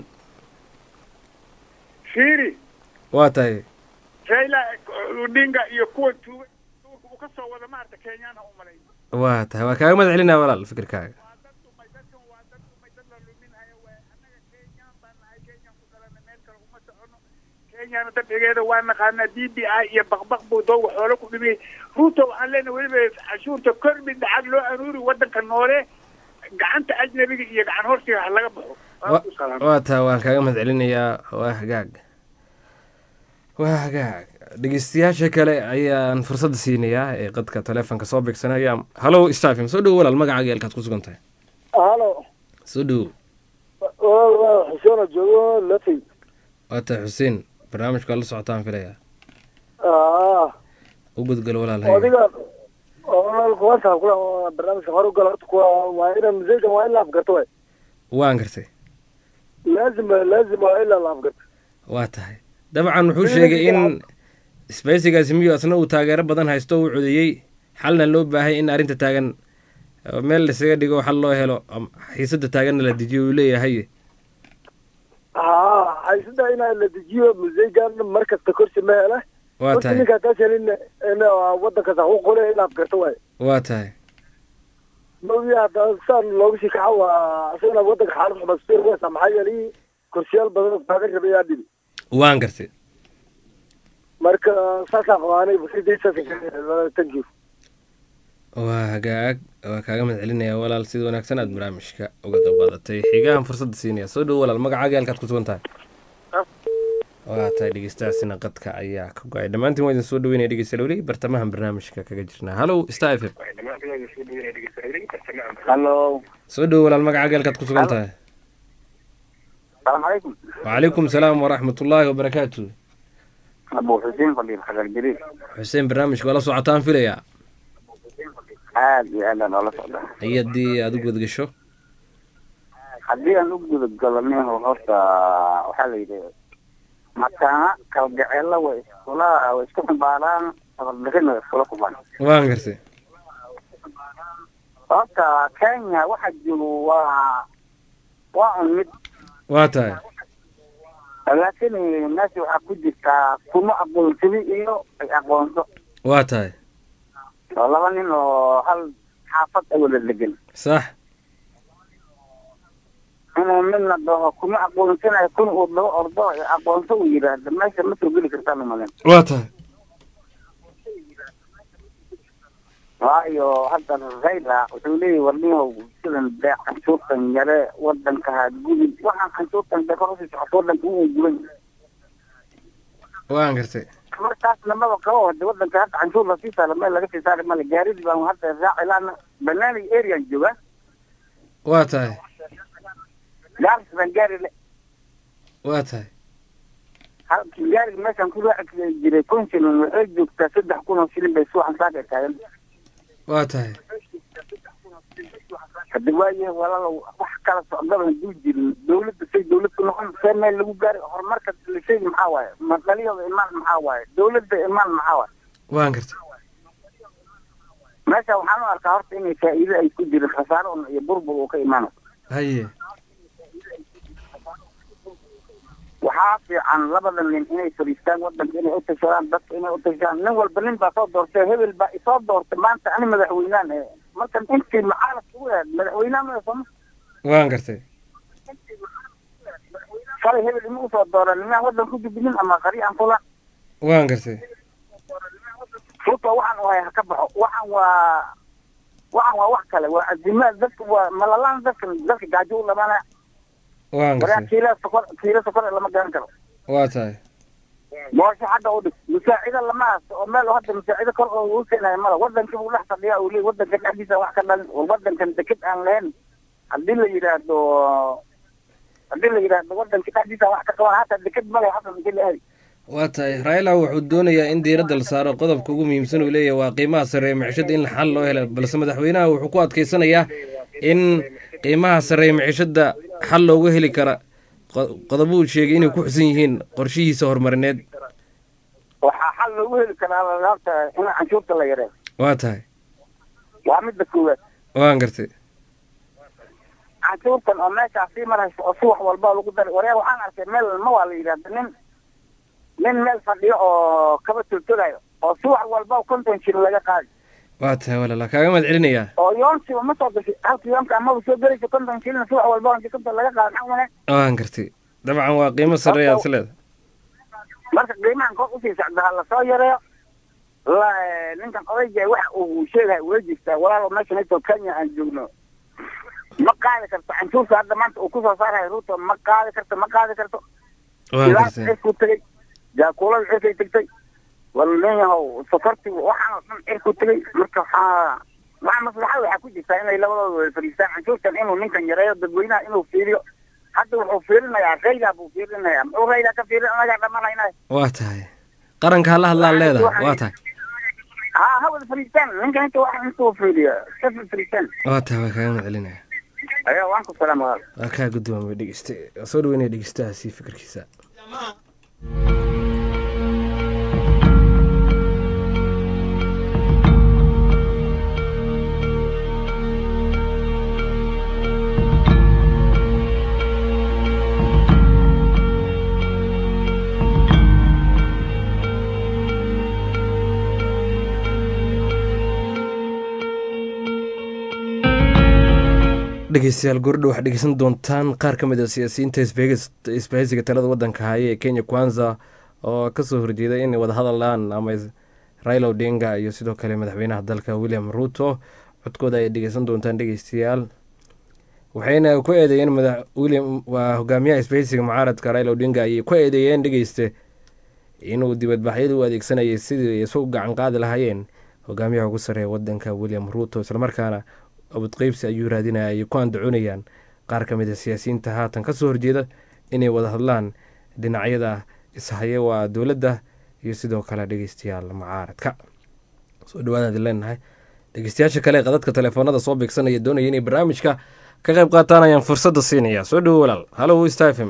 fiiri waa tahay raila odinga iyo kuwa tuuga tuurka uu ka soo wada maarta kenyaana u malay waa tahay waa kaaga mahad celinaya walaal fikirkaaga kenyana dabcigeeda waa naqaanaa b b i iyo baqbaq buu dooga xoolo ku dhimiyey ruuto waxaan leenahay weliba cashuurta korbi lacag loo aruuri waddanka noole gacanta ajnabiga iyo gacan horsiga ha laga baxo Wa- waa tahay waan kaaga mahad celinayaa waa hagaag waa hagaag dhegeystayaasha kale ayaan fursadda siinayaa ee qadka taleefonka soo beegsanaya hallow stafim soo dhowo walaal magacaaga eelkaad ku sugan tahay halo soo dhowo xuseen oo joogo lafay waa tahay xuseen barnaamijka waa la socotaan filaya ah u gudgalo walaal haye odiga kuwanta kula barnaamijka hore ugala horta kuwa waa ina museygan waa in la afgarto way waan gartay laazim laazim waa in la afgarto waa tahay dabcan wuxuu sheegay in isbaysigaasi miyu asna uu taageero badan haysto uu codeeyey xalna loo baahay in arrinta taagan eh, meel laisaga dhigo xal loo helo am- xiisadda taaganna la dejiyo uu leeyahay ha haysada ina la dejiyo museygan mar kasta korsi ma hele waa horta tahay ninkaa taashan in in wadankaas xaquuq qole in la afgarto way waa tahay mawdi hadda saan looga sii kaca waa isagana wadanka xaalad xumas wesa maxaa yeelay korsiyaal badan taagan rabay yaa dhibi waan gartay marka saasaan qabaanay fikradaysaas thank you waa hagaag waa kaaga mahad celinaya walaal sida wanaagsan aad barnaamijka uga qayb qaadatay xigahan fursadda siinaya soo dhowo walaal magacaaga halkaad ku sugan tahay waa tahay dhegeystayaasina qadka ayaa ka go-ay dhammaantiin waa idin soo dhaweynaya dhegeystayaal weli bartamahan barnaamijka kaga jirnaa hallow star f m hallo soo dhowo walaal magacaaga halkaad ku sugan tahay السلام عليكم وعليكم السلام ورحمة الله وبركاته أبو حسين فضيل حجر جرير xuseen barnaamijka waa la socotaan filayaa aad iyo aad aan oola socda hay-addii aad u gudgasho haddii aan u guda galanaho horta waxaa la yidhi mataana kalgaceella way iskula way isku xumbaaraan sabarbixin way iskula kubaan waan gartay horta kenya waxa joogo waa waa un mid waa tahay laakiin meesha waxaa ku jirtaa kuma aqoonsadi iyo ay aqoonso waa tahay oo laba nin oo hal xaafad ay wada degan sax inuu midna dhaho kuma aqoonsanayo kun uu daba ordo ee aqoonso uu yidhaahdo meesha ma soo geli kartaa lumalen waa tahay waayo hadda rayla wuxuu leeyahy warnihow sidan dee canshuurtan yare wadanka ha gudin waxaan canshuurtan dee kor usii socoto wadanka uu guban waan gartay markaas lamaba qabo hade wadanka hadda canshuur lasii saaro meel laga sii saari male gaaridii baan hadda raaci laana banaaniga arean jooga waa tahay gaaris baan gaari le waa tahay halkii gaariga meeshaan ku raaci jiray kun shilin waxay joogtaa saddex kun oo shilin bay suuxan saaka taagan waa tahay haddi waayahay walaalow wax kala socdaba haduu jirin dawladda say dawlad ku noqon see meel lagu gaari horumarka la sheegi maxaa waaye ma dhaliyooda imaan maxaa waaye dawladda imaan maxaa waaye waan garta meesha waxaan u arkaa horta inay faa'iido ay ku jirin khasaaro un iyo burbur uu ka imaanayo haye waxaa fiican labada nin inay fadhiistaan wadanka inay utashadaan dadka inay utashadaan nin walba nin baa soo doortay hebel baa isoo doortay maanta ani madaxweynaan ee marka intii mucaaradka u aad madaxweynaan ma sooma waan gartay shalay hebel ima usoo dooran nimaan wadan ku gudbinin ama qari aan fulan waan gartay ruto waxaan u hay ha ka baxo waxaan waa waxaan waa wax kale waa azimaad dadka waa malalaan dadka dadka gaajo u dhamaanaya waan waryaa gartay kiila sokor kiila sokor lama garan karo waa tahay boosho xagga u dhig musaacida lama haysto oo meel hadda musaacida kor oo u keenayo mala wadankii buu dhex fadhiya uu leey wadanka dhexdiisa wax ka dhalin war wadankan deked aan lahayn haddii la yidhaahdo haddii la yidhaahdo wadanka dhexdiisa wax ka qaban hataa deked male hadda deked la aadi waa tahay raila wuxuu doonayaa in diiradda la saaro qodobka ugu muhiimsan uu leeyahay waa qiimaha sarreeya maciishada in xal loo helo balse madaxweynaha wuxuu ku adkeysanayaa in qiimaha sarreeya maciishada xal loogu heli kara qo- qodobo uu sheegay inay ku xusan yihiin qorshihiisa horumarineed waxaa xal loogu heli karaa horta in canshuurta la yareeyo waa tahay waa midda koowaad waan gartay canshuurtan oo meeshaas sii maraysa oo subax walba lagu daray waryaa waxaan arkay meel ma waa la yidhahda nin nin meel fadhiyo oo kaba toltolayo oo subax walba konton shilin laga qaadi waa tahay walaala kaaga mahad celinayaa oo yoonkiiba ma soo gashay halka yoonka amaba soo gelaysa konton shilin subax walba oo konton laga qaadi maxaa wanaag waan gartay dabcan waa qiimo sarreeya aad is leedahay marka qiimahan kor usii socda ha lasoo yareeyo la ninkan odayga waxa uu sheegaya ula jirtaa walaalo meeshan intoo kenya aan joogno ma qaadi karto canshuurta hadda maanta uu kusoo saarayo ruto ma qaadi karto ma qaadi karto waan ilaas gartay cirkuu tegey jaakuulada cirkay tegtay wala leeyahow sokorti waxaan oo dhan cirkuu tegey marka waxaa waxaa maslaxa waxaa ku jirtaa inay labadooda wada fadhiistaan canshuurtan inuu ninkan yareeyo dadweynaha inuu fiiriyo hadda wuxuu fiirinayaa raydaa buu fiirinayaa muxuu raydaa ka fiirin anagaa dhamanayna waa tahay qaranka hala hadlaan leedahay waa tahay ha ha wada fadhiistaan ninkan inta wax intuu fiiriyo ka fadhiistaan waa tahay waa kaaga mahad celinaya ayaa waan ku salaam walaal waa kaa guddoomay dhegeyste waa soo dhaweynaya dhegeystahaasi fikirkiisa dhegeystayaal gordho waxaad dhegeysan doontaan qaar ka mid a siyaasiyiinta isbeegis- isbahaysiga talada wadanka haya ee kenya kwanza oo kasoo horjeeday inay wada hadalaan ama is- raila odinga iyo sidoo kale madaxweynaha dalka william ruto codkooda ay dhegeysan doontaan dhegeystayaal waxayna ku eedeeyeen madax william waa hogaamiyaha isbahaysiga mucaaradka raila odinga ayay ku eedeeyeen dhegeyste inuu dibadbaxyada u adeegsanayay sidii ay isu gacan qaadi lahaayeen hogaamiyaha ugu sarreeya wadanka william ruto islamarkaana abudqeybsi ayuu raadinaya ay ku andacoonayaan qaar ka mid a siyaasiyiinta haatan kasoo horjeeda inay wada hadlaan dhinacyada ishaye waa dowladda iyo sidoo kale dhegeystayaal mucaaradka soo dhawaadaan idin leenahay dhegeystayaasha kale ee qadadka telefoonada soo beegsanaya doonaya inay barnaamijka ka qayb qaataan ayaan fursadda siinaya soo dhawo walaal halo stafm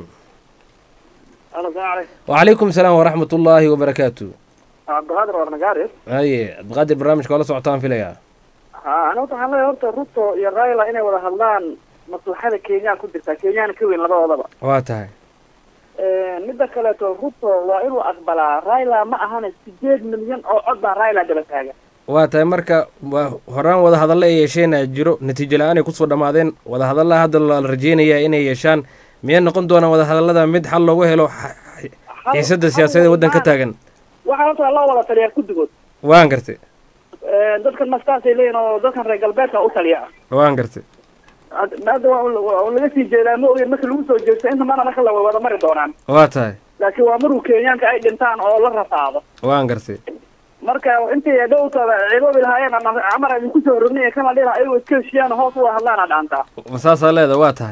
الو السلام عليكم wacalaykum salaam waraxmat ullaahi wabarakaatu عبد القادر ورنقاري haye cabdiqaadir barnaamijka waa la socotaan filayaa ها انا waxaan leeyahay horta ruto iyo raila inay wada hadlaan maslaxada kenya ku jirta kenyana ka weyn labadoodaba waa tahay midda kaleeto ruto waa inuu aqbalaa raila ma ahana sideed milyan oo cod baa raila daba taagan waa tahay marka waa horaan wada hadalla ay yeesheenaa jiro natiijo la-aan ay kusoo dhammaadeen wada hadallaa hadda la rajeynayaa inay yeeshaan miyay noqon doonaan wada hadallada mid xal loogu helo x- xiisadda siyaasadeed waddanka ka taagan waxaa horta loo wada taliyaa guddigood waan gartay dadkan mastaasay leeyihin oo dadkan reer galbeedka u taliya waan gartay hadda waa un- waa un laga sii jeedaa ma ogeen marka lagu soo jeesto inta mana marka la wada mari doonaan waa tahay laakiin waa maruu kenyaanka ay dhintaan oo la rafaado waan gartay marka intii dhowtooda ciidoobi lahaayeen ama amar idinku soo rognay kana dhiha ayagoo iska heshiiyaan hoos u hadlaana dhaantaa ma saasaa leeda waa tahay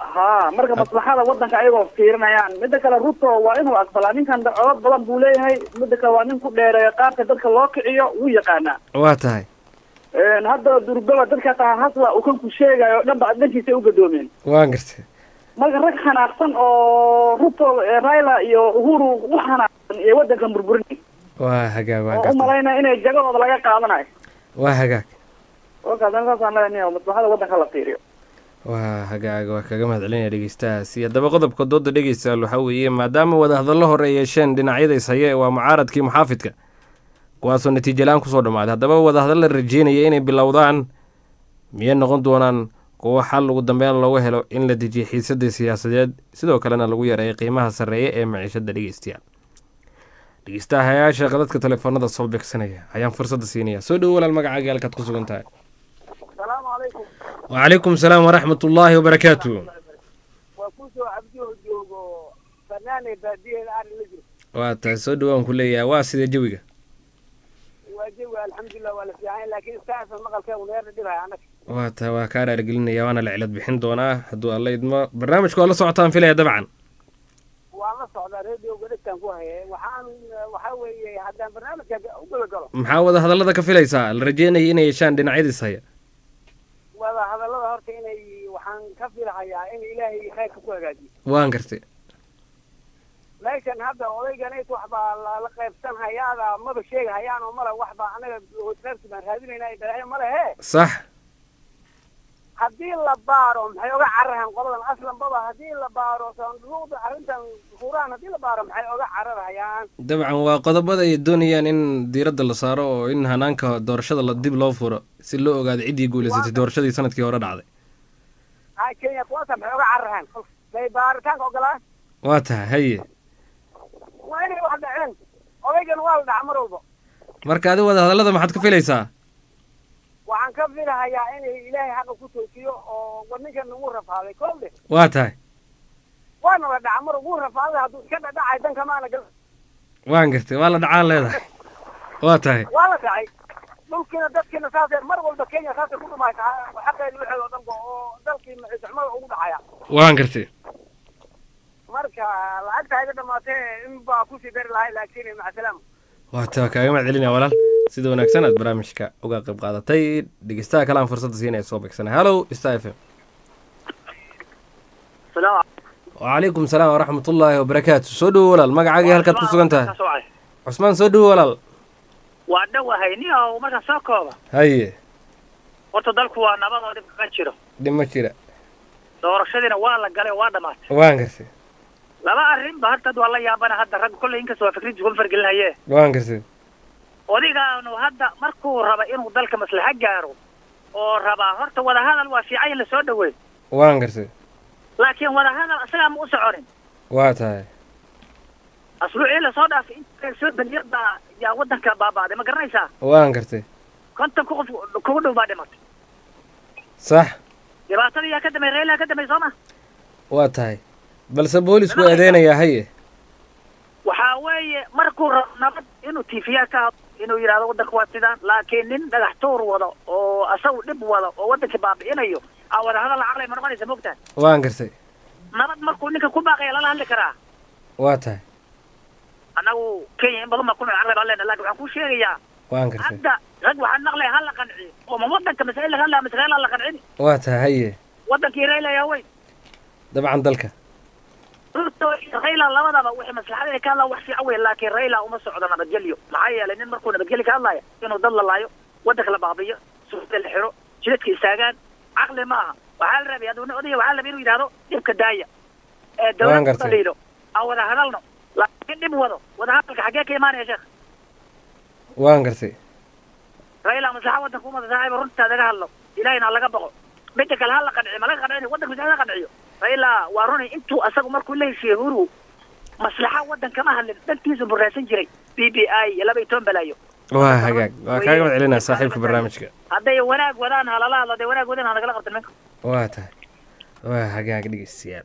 ha marka maslaxada wadanka ayagoo fiirinayaan midda kale ruto waa inuu aqbalaa ninkan codad badan buu leeyahay midda kale waa nin ku dheereeya qaabka dadka loo kiciyo wuu yaqaanaa waa tahay hadda durbaba dadka taa hasla uu kan ku sheegayo o dhan ba dhankiisa u gadoomeen waan gartay marka rag xanaaqsan oo ruto raila iyo uhuru u xanaaqsan ee wadankan burburinay waa hagaag waan oo u gartay malaynaya inay jagadooda laga qaadanayo waa hagaag kolkaas ani saasaan leeyahay maslaxada wadanka la fiiriyo waa hagaag waa kaga mahad celinaya dhegeystahaasi haddaba qodobka dooda dhegeystayaal waxaa weeye maadaama wadahadallo hore ay yeesheen dhinacyada ishaye waa mucaaradkii muxaafidka kuwaasoo natiijo la-aan kusoo dhammaaday haddaba wadahadal la rajeynaya inay bilowdaan miyay noqon doonaan kuwo xal ugu dambeyn looga helo in la dejiyo xiisadii siyaasadeed sidoo kalena lagu yareeyo qiimaha sarreeya ee maciishada dhegeystayaal dhegeystahayaasha qadadka telefoonada soo beegsanaya ayaan fursadda siinaya soo dhowo walaal magacaaga halkaad ku sugan tahay asalaamu calaykum wacalaykum salaam waraxmat ullaahi wabarakaatu waa kusoo cabdiho joogo banaane baadiyeeda ari la jiro waa tahay soo dhowaan ku leeyahay waa sidee jawiga waa jawi alxamdulilah waa la fiican laakiin saasa maqalkeedu neerna dhibaya annaga waa tahay waa kaa raargelinaya waana la cilad bixin doonaa hadduu alla idmo barnaamijka waa la socotaan filaya dabcan waan la socdaa radioga dhegtaan ku haye waxaan waxaa weeye haddaan barnaamijka u gala galo maxaa wada hadallada ka filaysaa la rajeynaya inay yeeshaan dhinacyadiis haya wada hadallada horta inay waxaan ka filahayaa in ilaahay khayrka ku hagaajiyo waan gartay meeshan hadda odayganayt wax baa lala qaybsan hayaada maba sheega hayaan oo male wax baa anaga reerki baan raadinayna balaayo male he sax haddii la baaro maxay oga cararahan qoladan aslan baba haddii la baaro sanduuqda arrintan furaan haddii la baaro maxay oga cararhayaan dabcan waa qodobada ay doonayaan in diiradda la saaro oo in hanaanka doorashada la dib loo furo si loo ogaado ciddii guulaysatay doorashadii sanadkii hore dhacday ha kenya kuwaasa maxay oga cararahan bay baaritaanka ogolaan waa tahay haye waa inay wax dhaceen odaygan waa la dhaca mar walba marka adi wada hadallada maxaad ka filaysaa waxaan ka filahayaa inay ilaahay xaqa ku toojiyo oo war ninkan ugu rafaaday kolle waa tahay waana la dhaca mar ugu rafaaday hadduu iska dhadhacay danka maana gal waan gartay waa la dhacaan leedahay waa tahay waa la dhacay dhulkiina dadkiina saasee mar walba kenya saasay ku dhumaysa xaqeedi waxeed oo dhanba oo dalkii maciisxumada ugu dhacaya waan gartay marka lacagta iga dhamaatee in baa kusii dari lahay laakiin macasalaama waa taa kaaga mahad celinaya walaal sida wanaagsan aad barnaamijka uga qayb qaadatay dhegeystaha kale aan fursadda siinaya soo beegsana hallow star f m wacalaykum salaam waraxmat ullaahi wabarakaatu soo dhowo walaal magacaagii halkaad ku sugan tahay cusmaan soo dhowo walaal waa dhowahay nin oo marka soo kooba haye horta dalku waa nabad oo dhib kaga jiro dhib ma jira doorashadiina waa la galay oo waa dhamaatay waan gartay laba arrin ba horta waa la yaabana hadda rag kolley inkasta waa fikradii kuma fargelinaye waan gartay odigaanu hadda markuu raba inuu dalka maslaxa gaaro oo rabaa horta wadahadal waa fiican in lasoo dhaweey waan gartay laakiin wadahadal isagaa ma u soconin waa tahay asbuucii lasoo dhaafay inta soo beliyad baa yaa wadanka baaba'day ma garanaysaa waan gartay konton ku qof kugu dhow baa dhimatay sax dhibaatadii yaa ka damay reelaa ka damay soo ma waa tahay balse boolisku eedeynayaa haye waxaa weeye markuu rabo nabad inuu tiifiyaa ka hadlo inuu yidhahdo waddanka waa sidaan laakiin nin dhagax tuur wado oo asagu dhib wado oo waddankii baabi'inayo aa wadahadal caqlay ma noqonaysa moogtahay waan gartay nabad markuu ninka ku baaqaya lala hadli karaa waa tahay annagu kenya in badan baa ku nool caqli baan leenahay lakin waxaan kuu sheegayaa waan gartay hadda rag waxaan maqlaya ha la qanciyo oo ma waddanka masaa'il laga hadlaya masaa'il ha la qancini waa tahay haye waddankii rayla yaa weyn dabcan dalka ruto iyo rayla labadaba wixii maslaxadeeda ka hadlaa wax fiican wey laakiin rayla uma socdo nabadgelyo maxaa yeelay nin markuu nabadgelyo ka hadlaya inuu dad la laayo waddanka la baabiyo suuqda la xiro jidadka istaagaan caqli ma aha waxaa la rabay hadduu nin odaya waxaa la rabay inuu yidhahdo dhibka daaya ee Waan dawladda gartay. daliilo aan wada hadalno laakiin dhib wado wada hadalka xaggee ka imaanaya sheekh waan gartay rayla maslaxa waddanka umada saaxiiba runtaa laga hadlo ilahayna ha laga baqo midda kale ha la qanciyo ma laga qancinayo waddanka maslaxa laga qanciyo rayla waa runay intuu asagu markuu la heshiiyey huru maslaxa waddan kama hadlin dhantiisu buraasan jiray b b i iyo laba iyo toban balaayo waa hagaag waa kaaga mahad celinaya saaxiibka barnaamijka hadday wanaag wadaan ha lala hadlo hadday wanaag wadaan ha nagala qabtan minka waa tahay waa hagaag dhegeystayaal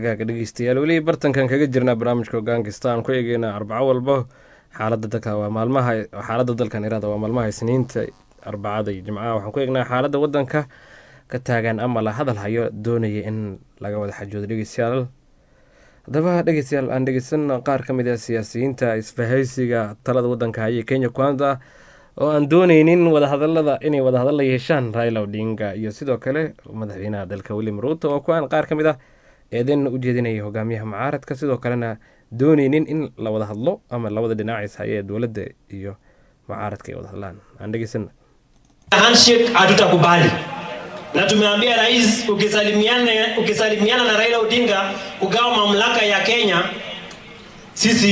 hagaaga dhegeystayaal weli bartankan kaga jirnaa barnaamijka hogaankasta aan ku eegeyna arbaco walba xaalada dalka waa maalmaha xaalada dalkan iraada waa maalmaha isniinta arbacada iyo jimcaha waxaan ku eegnaa xaalada wadanka ka taagan ama la hadal hayo doonaya in laga wada xajoodo dhegeystayaal haddaba dhegeystayaal aan dhegeysan qaar ka mid ah siyaasiyiinta isbahaysiga talada wadanka haya kenya kwanza oo aan dooneynin wadahadalada inay wadahadal la yeeshaan raila odinga iyo sidoo kale madaxweynaha dalka william ruuto oo kuwaan qaar ka mid ah eedeynna u jeedinaya hogaamiyaha mucaaradka sidoo kalena dooneynin in la wada hadlo ama labada dhinacis haya ee dowladda iyo mucaaradka ay wada hadlaan aan dhegeysana handshake hatutakubali na tumeambia rais ukisalimiana, ukisalimiana na Raila Odinga kugawa mamlaka ya Kenya, sisi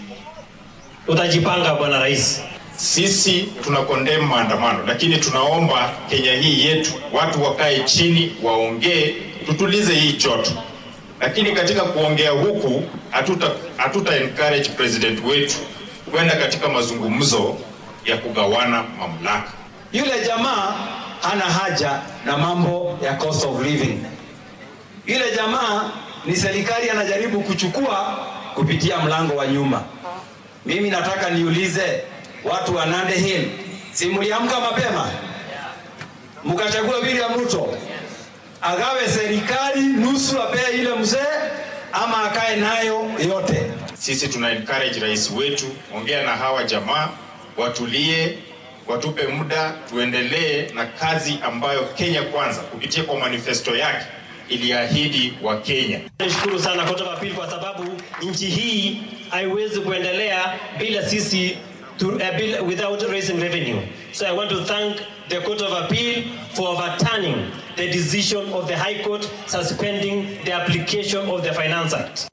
utajipanga bwana rais. Sisi tuna condemn maandamano, lakini tunaomba Kenya hii yetu watu wakae chini, waongee, tutulize hii joto. Lakini katika kuongea huku hatuta, hatuta encourage president wetu kwenda katika mazungumzo ya kugawana mamlaka. Yule jamaa hana haja na mambo ya cost of living. Yule jamaa ni serikali anajaribu kuchukua kupitia mlango wa nyuma. Mimi nataka niulize watu wa Nandi Hill, si mliamka mapema mkachagua William Ruto agawe serikali nusu, apee ile mzee ama akae nayo yote? Sisi tuna encourage rais wetu, ongea na hawa jamaa, watulie, watupe muda, tuendelee na kazi ambayo Kenya Kwanza kupitia kwa manifesto yake iliahidi wa Kenya. Nishukuru sana Court of Appeal kwa sababu nchi hii haiwezi kuendelea bila sisi to, uh, bila, without raising revenue. So I want to thank the Court of Appeal for overturning the decision of the High Court suspending the application of the Finance Act.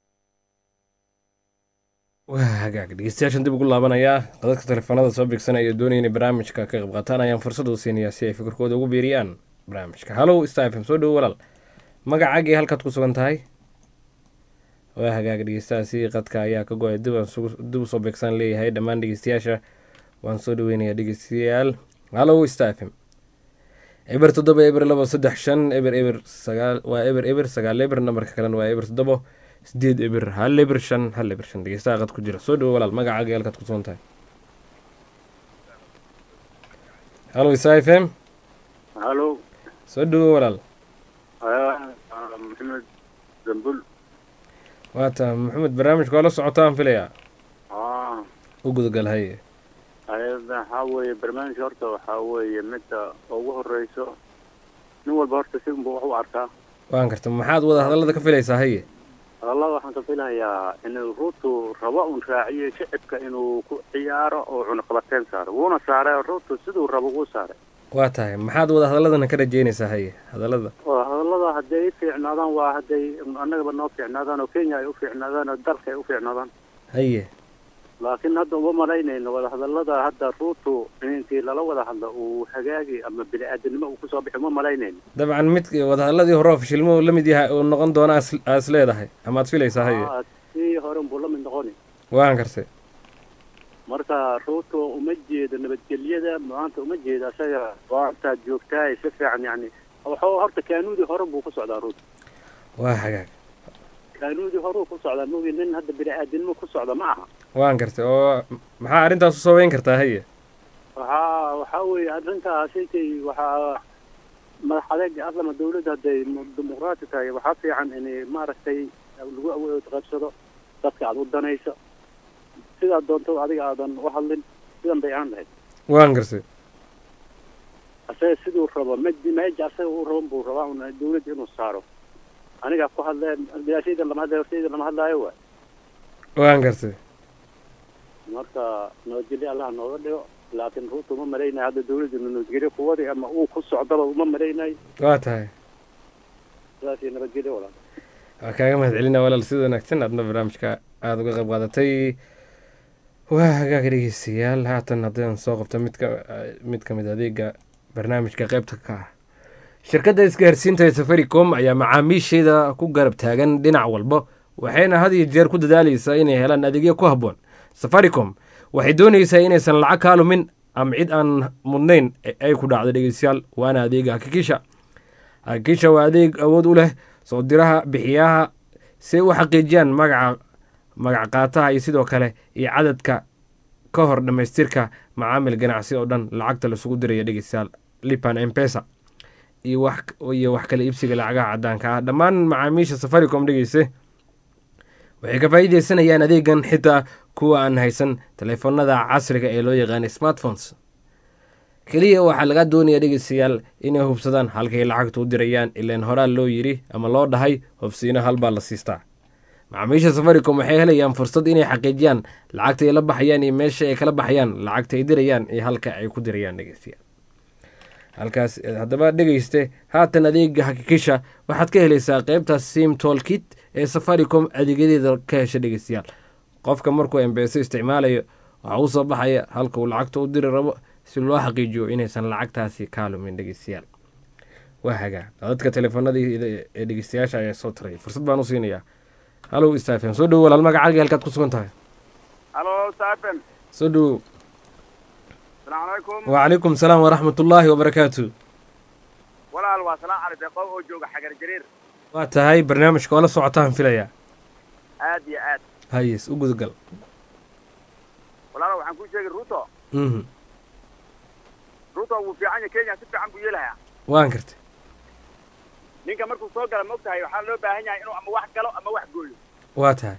waa hagaag dhegeystayaashan dib ugu laabanayaa qadadka telefoonada soo bigsanaya ee doonaya inay barnaamijka ka qayb qaataan ayaan fursad u siinayaa si ay fikirkooda ugu biiriyaan barnaamijka hallow star fm soo dhowo walaal magacaagii halkaad ku sugan tahay waa hagaag dhegeystahaasi qadka ayaa ka go-ay dib aan dib usoo beegsan leeyahay dhammaan dhegeystayaasha waan soo dhaweynayaa dhegeystayaal hallow star fm eber toddoba eber labo saddex shan eber eber sagaal waa eber eber sagaal eber nambarka kalena waa eber toddobo sideed eber hal eber shan hal eber shan dhegeystaha qad ku jira soo dhowo walaal magacaaga halkaad ku sugan tahay hallow star fm halo soo dhowo walaal maxamed zambul waata maxamed barnaamijka waa la socotaa aan filayaa ah u gudagal haye ayada waxaa weeye barnaamijka horta waxaa weeye midda ugu horeyso nin walba horta si unba wax u arkaa waan karta maxaad wada hadallada ka filaysaa haye hadallada waxaan ka filayaa inuu ruutu rabo un raaciyo shicibka inuu ku ciyaaro oo cunaqabateyn saaro wuuna saaray ruutu siduu rabo wuu saaray waa tahay maxaad wada hadaladana ka rajeynaysaa haye hadallada oo hadallada hadday i fiicnaadaan waa hadday annagaba noo fiicnaadaan oo kenya ay u fiicnaadaan oo dalka ay u fiicnaadaan haye laakiin hadda uma malaynayno wada hadallada hadda ruutu intii lala wada hadlo uu hagaagi ama bini-aadanimo uu kusoo bixi uma malaynayno dabcan mid wadahadaladii hore oo fashilmo la mid yahay uu noqon doona aas leedahay ama aad filaysaa haye Aa, sii hore unbuu la mid noqoni waan kartay marka ruutu uma jeedo nabadgelyada maanta uma jeedo asaga waantaad joogtaay si fiican yani waxuu horta kaanuudii hore buu ku socdaa ruutu waa hagaag kaanuudii horuu ku socdaa mogi nin hadda bini-aadanimo ku socda ma aha waan kartay oo maxaa arrintaas u sabayn kartaa haye waxaa waxaa weeye arrintaasitay waxaa madax adeega aslama dawladda hadday mu- dimuqraati tahay waxaa fiican in maaragtay lagu awood qaybsado dadka aad u danayso sidaad doonto adiga aadan u hadlin sidan bay aan lahayd waan kartay asaga siduu rabo mej meja asaga uu raban buu rabaa un dawladda inuu saaro aniga ku hadle bilaashaydan lama hadlayo hortayda lama hadlaayo waay waan kartay marka nabadgelyo allah nooga dhigo laakiin ruuta uma malaynayo hadda dawladda nabadgelyo kuwadii ama uu ku socdaba uma malaynayo waa tahay sidaas iyo nabadgelyo walaal waa kaaga mahad celina walaal sida wanaagsan aadna barnaamijka aada uga qayb qaadatay waa hagaag dhegeystayaal haatan haddaan soo qabto mid ka mid ka mid adeega barnaamijka qaybta ka ah shirkadda isgaarsiinta ee safaricom ayaa macaamiisheeda ku garab taagan dhinac walba waxayna had iyo jeer ku dadaaleysaa inay helaan adeegyo ku habboon safaricom waxay doonaysaa inaysan lacag kaa lumin ama cid aan mudnayn ay ku dhacdo dhegeystayaal waana adeega hakikisha hakikisha waa adeeg awood u leh soo diraha bixiyaha si ay u xaqiijiyaan magaca magac qaataha iyo sidoo kale iyo cadadka ka hor dhammaystirka macaamil ganacsi oo dhan lacagta laisugu diraya dhegeystayaal lipan empesa iyo wax iyo wax kala iibsiga lacagaha caddaanka ah dhammaan macaamiisha safaricom dhegeyse waxay ka faa'iideysanayaan adeegan xitaa kuwa aan haysan taleefanada casriga ee loo yaqaana smartphones keliya waxaa laga doonaya dhegeystayaal inay hubsadaan halkay lacagta u dirayaan ilaan horaa loo yiri ama loo dhahay hobsiino halbaa la siistaa macaamiisha safaricom waxay helayaan fursad inay xaqiijiyaan lacagta ay la baxayaan iyo meesha ay kala baxayaan lacagta ay dirayaan iyo halka ay ku dirayaan dhegeystayaal halkaas haddaba dhegeyste haatan adeega hakikisha waxaad ka helaysaa qeybta sim tolkit ee safaricom adeegyadeeda ka hesha dhegeystayaal qofka markuu embeso isticmaalayo waxaa u soo baxaya halka uu lacagta u diri rabo si loo xaqiijiyo inaysan lacagtaasi kaalumin dhegeystayaal waa hagaa dadka teleefanadii ee dhegeystayaasha ayaa soo taray fursad baan u siinayaa halow stafem soo dhowo walaal magacaaga halkaad ku sugan tahay halo stafem soo dhowo salaamu calaykum wacalaykum salaam waraxmat ullaahi wabarakaatu walaal waa salaan cali deeqo oo jooga xagar jariir waa tahay barnaamijka oo la socotaan filayaa aad iyo aad hayes u gudagal walaalo waxaan kuu sheegay ruto mhm ruto wuu fiican yahay kenya si fiican buu yeelayaa waan kartay ninka markuu soo gala maogtahay waxaa loo baahan yahay inuu ama wax galo ama wax gooyo waa tahay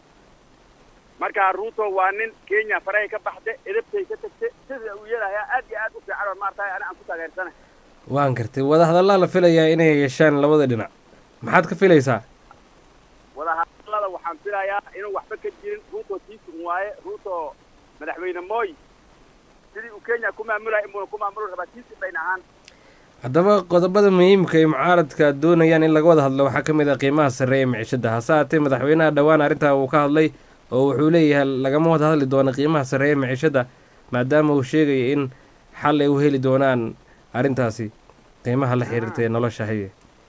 marka ruto waa nin kenya farahay ka baxde edabtay ka tagte sida uu yeelayaa aad iyo aad u fiican oo maaratahay ani aan ku taageersanahay waan kartay wadahadallaa la filayaa inay yeeshaan labada dhinac maxaad ka filaysaa wadahadallada waxaan filayaa inuu waxba ka jirin ruto tiisun waaye ruto madaxweyne moy sidii uu kenya ku maamulaya inbuuna ku maamuli rabaa tiisun bayna ahaan haddaba qodobada muhiimka ay mucaaradka doonayaan in laga wada hadlo waxaa ka mid ah qiimaha sarreeya micishada hase haatee madaxweynaha dhowaan arrintaa uu ka hadlay oo wuxuu leeyahay lagama wada hadli doono qiimaha sarreeya micishada maadaama uu sheegaya in xal ay u heli doonaan arrintaasi qiimaha la xiriirta ee nolosha haye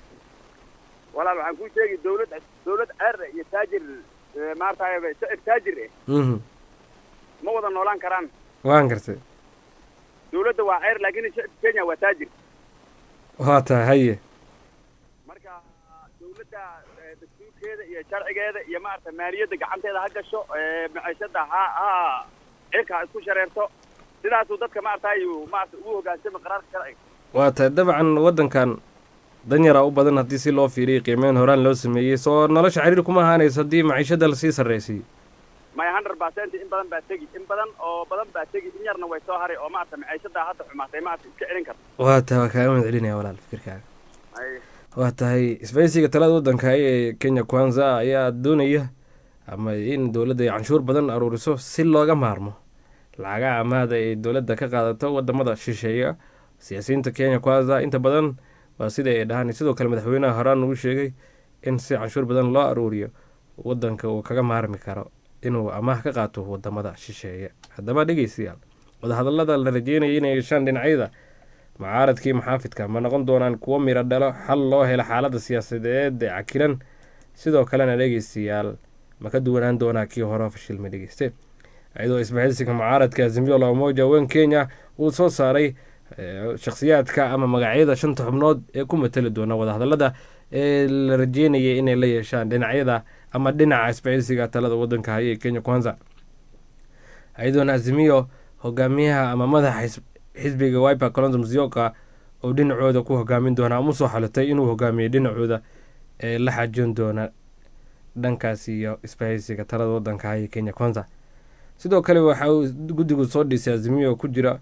walaal waxaan kuu sheegi dawlad dawlad ceer iyo taajir maaratahay shacir taajir eh mhm ma wada noolaan karaan waan kartay dawladda waa ceer laakiin shacibka kenya waa taajir waa tahay haye marka dawladda dastuurkeeda iyo sharcigeeda iyo maarata maaliyadda gacanteeda ha gasho maciishada ha ha cirka ha isku shareerto sidaasuu dadka maaratahay maarata ugu hogaansama qaraarka sharciga waa tahay dabcan waddankan danyaraa u badan haddii si loo fiiriyay qiimeyn horaan loo sameeyey soo nolosha xiriir kuma ahaanayso haddii maciishada lasii sarraysiiyo my hundred percent in badan baa tegi in badan oo badan baa tegi in yarna way soo haray oo maarata maciishadaa hadda xumaatay maarata iska celin karta waa tahay waa kaaga mahad celinaya walaal fikirkaaga waa tahay isbaysiga talada waddanka ee kenya kwanza ayaa doonaya ama in dowladda ay canshuur badan aruuriso si looga maarmo lacagaha amaahda ay dowladda ka qaadato wadamada shisheeya siyaasiyiinta kenya kwanza inta badan waa sida ay dhahaan sidoo kale madaxweynaha horaan uu sheegay in si canshuur badan loo aruuriyo wadanka uu kaga maarmi karo inuu amaah ka qaato wadamada shisheeye haddaba dhegeystayaal wadahadallada la rajeynaya inay yeeshaan dhinacyada mucaaradkii maxaafidka ma noqon doonaan kuwo miro dhalo xal loo helo xaaladda siyaasadeed ee cakilan sidoo kalena dhegeystayaal ma ka duwanaan doonaa kii hore fashilma dhegeyste iyadoo isbahaysiga mucaaradka azimio la umoja wen kenya uu soo saaray shakhsiyaadka ama magacyada shanta xubnood ee ku matali doona wadahadallada ee la rajeynaya inay la yeeshaan dhinacyada ama dhinaca isbahaysiga talada wadanka haya ee kenya kwanza iyadoona azimiyo hogaamiyaha ama madaxa xisbiga wiper colonzo musyoka oo dhinacooda ku hogaamin doona ama usoo xalitay inuu hogaamiyey dhinacooda ee la xajoon doona dhankaas iyo isbahaysiga talada wadanka haya kenya kwanza sidoo kale waxa uu guddigu soo dhisay azimiyo ku jira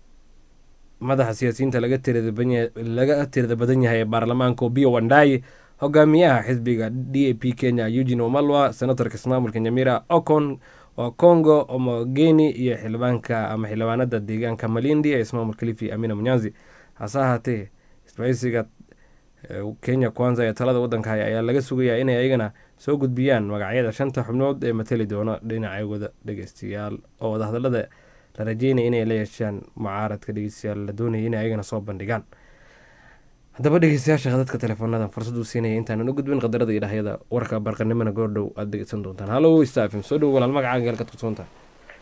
madaxa siyaasiyiinta laga tirada badan yahay ee baarlamaanka obiyo wandai hogaamiyaha xisbiga d a p kenya eugin omalwa senatorka ismaamulka nyamira ocon waa congo omogeni iyo xildhibaanka ama xildhibaanada deegaanka malindi ee ismaamulka lifi amina munyanzi hase ahaatee isbahaysiga kenya kwanza ee talada wadanka haya ayaa laga sugayaa inay ayagana soo gudbiyaan magacyada shanta xubnood ee matali doona dhinacooda dhegeystayaal oo wadahadalada la rajeynaya inay la yeeshaan mucaaradka dhegeystayaal la doonaya inay ayagana soo bandhigaan haddaba dhegeystayaasha dadka teleefoonadan fursad uu siinaya intaanan u gudbin qadarada iyo dhahyada warka barqanimona goordhow aada dhegeysan doontaan hallow stafim soo dhow walaal magacaaga halkaad kusoon tahay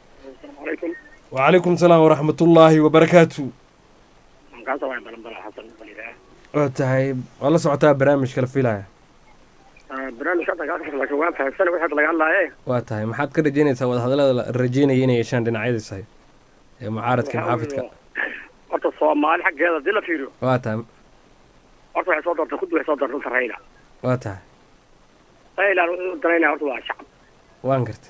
wacalaykum salaam waraxmatullaahi wabarakaatu waa tahay waa la socotaa barnaamijka la filaya barnaamijka hadda kaa kasoo laakiin waan fahamsanay wixii hadda laga hadlaaye waa tahay maxaad ka rajeynaysaa wadahadallada la rajeynaya inay yeeshaan dhinacyadiis hay ee mucaaradka maxaafidka horta soomaali xaggeeda haddii la fiiriyo waa tahay horta waxay soo doortay kuddi waxay soo doortay runta rayla waa tahay raylan wuxuu danaynaya horta waa shacab waan gartay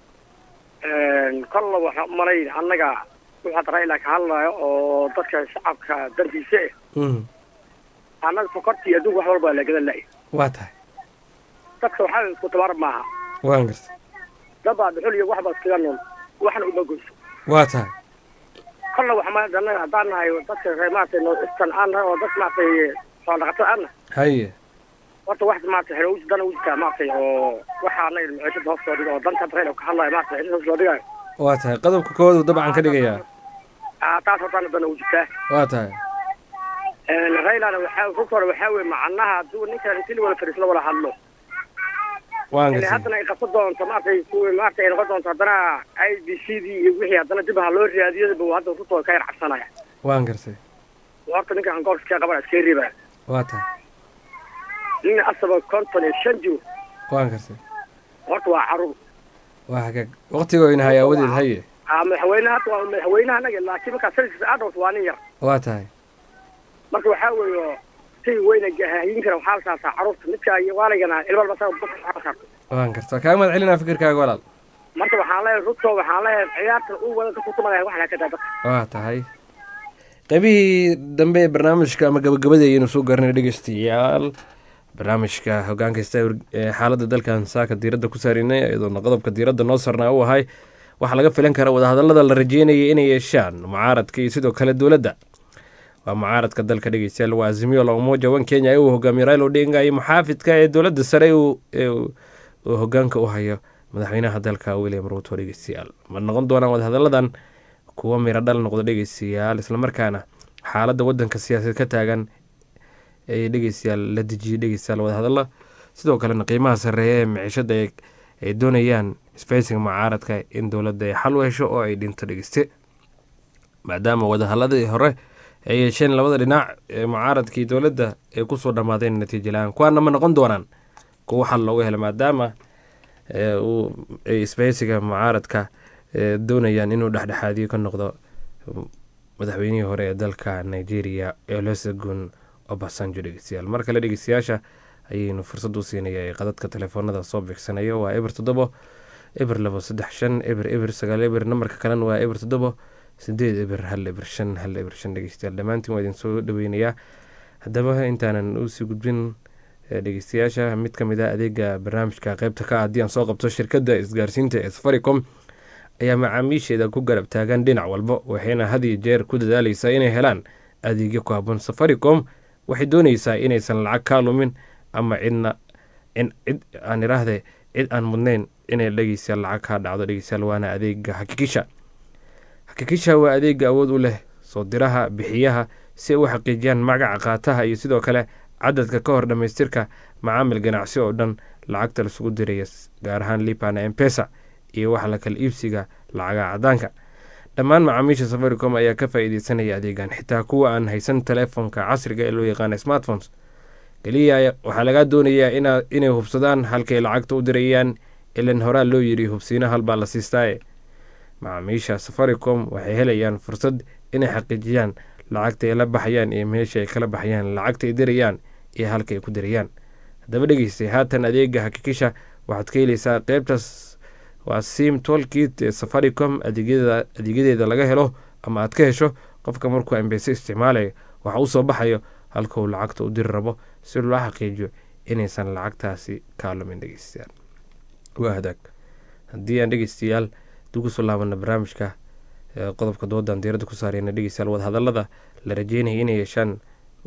kolla waxaa umalayn annaga wuxuu hadda rayla ka hadlayo oo dadka shacabka darbiisa eh Mhm. annaga sokortii adduunka wax walba waa lagadan la'y waa tahay dadka waxaa isku tabar maaha waan gartay dabaa dhuxul iyo waxba iskaga nool waxna uma goyso waa tahay kolla waxa ma annaga haddaan nahay dadka reer maaragtay north eastern aan nahay oo dad maaragtay xoolo dhaqatada aan nahay haye horta wax maaragtay xero dana u jirtaa maaragtay oo waxa annaga maciishada hoos loo dhigo oo danta rayla ka hadlayo maaragtay maciishada hoos loo dhigayo waa tahay qodobka koowaad uu dabcan ka dhigayaa Ah, taas hortaana dana u jirtaa waa tahay raylana waxaa runta hore waxaa weye macnaha hadduu ninkan intii la wada fadhiis la wada hadlo waan inay gartay haddana ay qabsan doonto maaragtay kuwii maaragtay ay noqon doonto haddana i b c dii iyo wixii haddana dib ha loo raadiyadaba uu hadda runta ka yar cabsanaya waan gartay horta ninkan gobolka qabana iska reebaya waa tahay nin asaba konton iyo shan jiro waan gartay horta waa caruur waa hagaag waqtigoyna hay aawadeed haye ah madaxweyne hadda waa madaxweynaha anaga laakiin markaa sanadkiisa aad dhowrto waa nin yar waa tahay marka waxaa weeye si weyna hayin kara waxaa la saasaa caruurta midka iyo waaligana ilmalba saa dadka waxaa la saarto waan gartay waa kaaga mahad celinaa fikirkaaga walaal marka waxaan leeyahay ruto waxaan leeyahay ciyaartan uu wada dadka kutumanaya waxna ka daa dadka waa tahay qaybihii dambe ee barnaamijka ama gabagabadii ayaynu soo gaarnay dhegeystayaal barnaamijka hogaanka sta ee xaaladda dalkan saaka diiradda ku saarinay iyadoona qodobka diiradda noo sarnaa u ahay waxaa laga filan karaa wadahadallada la rajeynayay inay yeeshaan mucaaradka iyo sidoo kale dowladda waa mucaaradka dalka dhegeystayaal waa azimio la umoja wan kenya ee uu hogaamiyo raila odinga iyo muxaafidka ee dowladda sare uu ee uu uu hogaanka u hayo madaxweynaha dalka william ruto dhegeystayaal ma noqon doonaan wadahadalladan kuwa miro dhal noqdo dhegeystayaal islamarkaana xaaladda wadanka siyaasadeed ka taagan ee dhegeystayaal la dejiyay dhegeystayaal wadahadalla sidoo kalena qiimaha sarreeya ee miciishada ay ay doonayaan isbeysiga mucaaradka in dowladda ay xal u hesho oo ay dhinto dhegeyste maadaama wadahadalladii hore ay yeesheen labada dhinac ee mucaaradka iyo dowladda ay kusoo dhammaadeen natiijo la-aan kuwaana ma noqon doonaan kuwa xal loogu helo maadaama ee uu ay isbeysiga mucaaradka ee doonayaan inuu dhexdhexaadiyo ka noqdo madaxweynihii hore ee dalka nigeria olusegun obasanjo dhegeystayaal mar kale dhegeystayaasha ayaynu fursad u siinaya ee qadadka telefoonada soo beegsanayo waa eber toddobo eber labo saddex shan eber eber sagaal eber nambarka kalena waa eber toddobo sideed eber hal eber shan hal eber shan dhegeystayaal dhammaantiin waa idin soo dhaweynayaa haddaba intaanan usii gudbin ee dhegeystayaasha mid ka mid ah adeega barnaamijka qeybta ka ah haddii aan soo qabto shirkadda isgaarsiinta ee safaricom ayaa macaamiisheeda ku garab taagan dhinac walba waxayna had iyo jeer ku dadaaleysaa inay helaan adeegyo ku habboon safaricom waxay dooneysaa inaysan lacag kaa lumin ama cidna in cid aan iraahde cid aan mudnayn inay dhegeystayaal lacag kaa dhacdo dhegeystayaal waana adeega xakikisha xakikisha waa adeega awood u leh soo diraha bixiyaha si ay u xaqiijiyaan magaca qaataha iyo sidoo kale cadadka ka hor dhammaystirka macaamil ganacsi oo dhan lacagta lasugu diraya gaar ahaan lipana empesa iyo waxa la kala iibsiga lacagaha cadaanka dhammaan macaamiisha safaricom ayaa ka faa-iideysanaya adeegan xitaa kuwa aan haysan telefoonka casriga ee loo yaqaana smartphones keliya waxaa lagaa doonayaa ina inay hubsadaan halkay lacagta u dirayaan ilan horaa loo yiri hubsiina halbaa la siistaaye macaamiisha safaricom waxay helayaan fursad inay xaqiijiyaan lacagta ay la baxayaan iyo meesha ay kala baxayaan lacagta ay dirayaan iyo halka ay ku dirayaan haddaba dhegeystay haatan adeega hakikisha waxaad ka heleysaa qeybtaas waa sim tolkit ee safaricom adeegyadeeda laga helo ama aad ka hesho qofka markuu ambese isticmaalayo waxa u soo baxayo halka uu lacagta u diri rabo si loo xaqiijiyo inaysan lacagtaasi kaalumin dhegeystayaal waa hadaag haddii aan dhegeystayaal dib kusoo laabana barnaamijka qodobka doodan diiradda ku saareyna dhegeystayaal wadahadallada la rajeynaya inay yeeshaan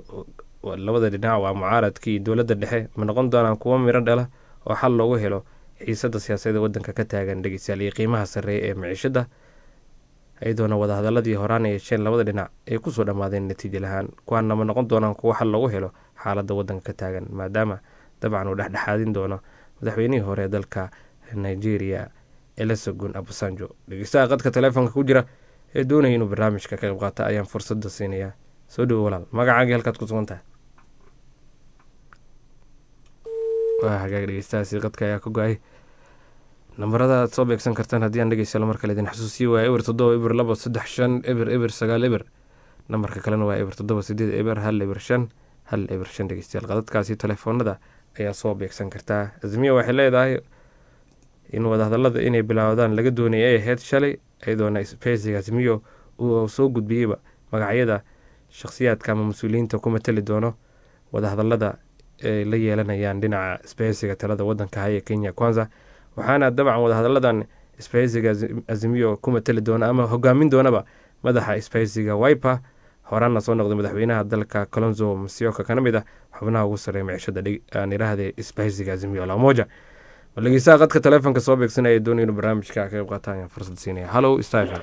labada dhinac waa mucaaradka iyo dowladda dhexe ma noqon doonaan kuwo miro dhala oo xal loogu helo xiisada siyaasadeed wadanka ka taagan dhegeystayaal iyo qiimaha sarreeya ee miciishada iyadoona wadahadaladii horaan ay yeesheen labada dhinac ay kusoo dhammaadeen natiijo lahaan kuwaana ma noqon doonaan kuwo xal loogu helo xaaladda wadanka ka taagan maadaama dabcan uu dhexdhexaadin doono madaxweynihii hore ee dalka nigeria elesogun abusanjo dhegeystaha qadka telefoonka ku jira ee doonaya inuu barnaamijka ka qayb qaata ayaan fursada siinayaa soo dhowo walaal magacaagii halkaad ku sugan tahay waa hagaag dhegeystahaasi qadka ayaa ka go-ay nambarada aad soo beegsan kartaan haddii aan dhegeysta mar kale idin xasuusiyo waa eber toddoba eber labo saddex shan eber eber sagaal eber nambarka kalena waa eber toddoba sideed eber hal eber shan hal eber shan dhegeystayaal qadadkaasi telefoonada ayaa soo beegsan kartaa azmiya waxay leedahay in wadahadalada inay bilaawdaan laga doonaya ay ahayd shalay iyadoona spesiga azmiyo uu soo gudbiyeyba magacyada shakhsiyaadka ama mas-uuliyiinta ku matali doono wadahadalada ay la yeelanayaan dhinaca spesiga talada wadanka haya kenya kwanza waxaana dabcan wadahadaladan spesiga azimiyo ku matali doona ama hogaamin doonaba madaxa spesiga wiper horaana soo noqday madaxweynaha dalka colonzo masioka kana mid ah xubnaha ugu sarreeya micishada aan iraahde spesiga azimiyo lamoja bal dhegeystaha qadka taleefonka soo beegsanaya doonay inuu barnaamijka ka qayb qaataan ayaan fursad siinaya hallo star fm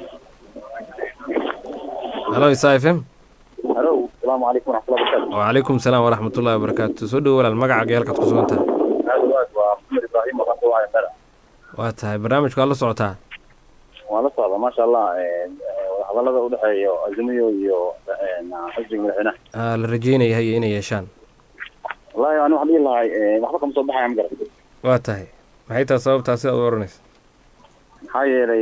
hallo star fm halo asalaamu calaykum waraxmatullahi wabarakatu wacalaykum salaam waraxmatullahi wabarakaatu soo dhowo walaal magaca geelkaad ku sugan tahay aad waad waa maxamed ibraahim waxaan ku wacay mera waa tahay barnaamijku waad la socotaa waan la socda maasha allah wadahadalada udhexeeya azimiyo iyo xisbiga madaxweynaha aa la rajeynaya haya inay yeeshaan wallahi ani waxaan dhihi lahay waxba kama soo baxaya ma garan waa tahay maxay tahay sababtaa sidaad u oranaysa maxaa yeelay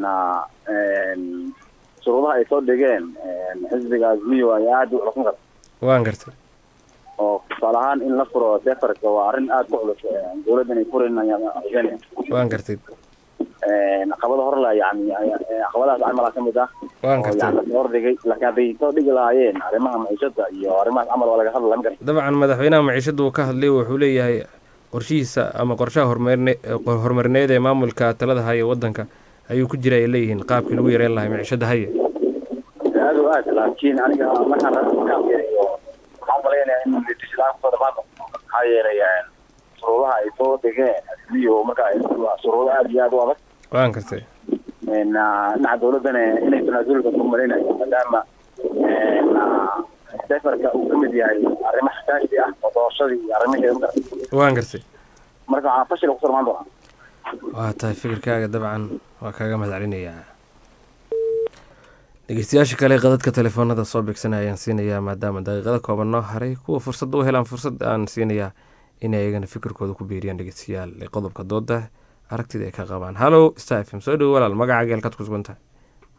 shuruudaha ay soo dhigeen xisbiga azimiyo ayaa aad u culusan karta waan gartay oo tusaale ahaan in la furo sefarka waa arrin aad ku culus dowladda inay furin ayaan rajeynaya waan gartay caqabada hore la yani caqabadahaas camalaa ka mid ah waan oo gartay yani lasoo hordhigay laakiin hadday soo dhigi lahaayeen arrimaha maciishada iyo arrimahaas camal waa laga hadla ma garta dabcan madaxweynaha maciishada uu ka hadlay wuxuu leeyahay qorshihiisa ama qorshaha horumarne horumarineed ee maamulka talada haya wadanka ayuu ku jira ay leeyihiin qaabkii lagu yareyn lahay maciishada haya aad o aad laakiin aniga markaan markaan fiiriyo waxaan umalaynaya in litislaan kusoo dhamaado maxaa yeelay shuruudaha ay soo dhigeen iyo marka shuruudo aad iyo aad u adag waan gartay dhinaca dowladdana inay tanaasulka ku malaynayo maadaama sefarka uu kamid yahay arrimo xasaasi ah oo doorashadii iyo arrimaheeda ma garata waan gartay marka waxaan fashil kusoo dhamaan doonaa waa tahay fikirkaaga dabcan waa kaaga mahad celinayaa dhegeystayaasha kale qadadka telefoonada soo beegsanaya ayaan siinayaa maadaama daqiiqada kooban noo haray kuwa fursad u helaan fursad aan siinayaa inay ayagana fikirkooda ku biiriyaan dhegeystayaal ee qodobka dooda aragtida ay ka qabaan hallo star f m soo dhowo walaal magaca geelkaad ku sugan tahay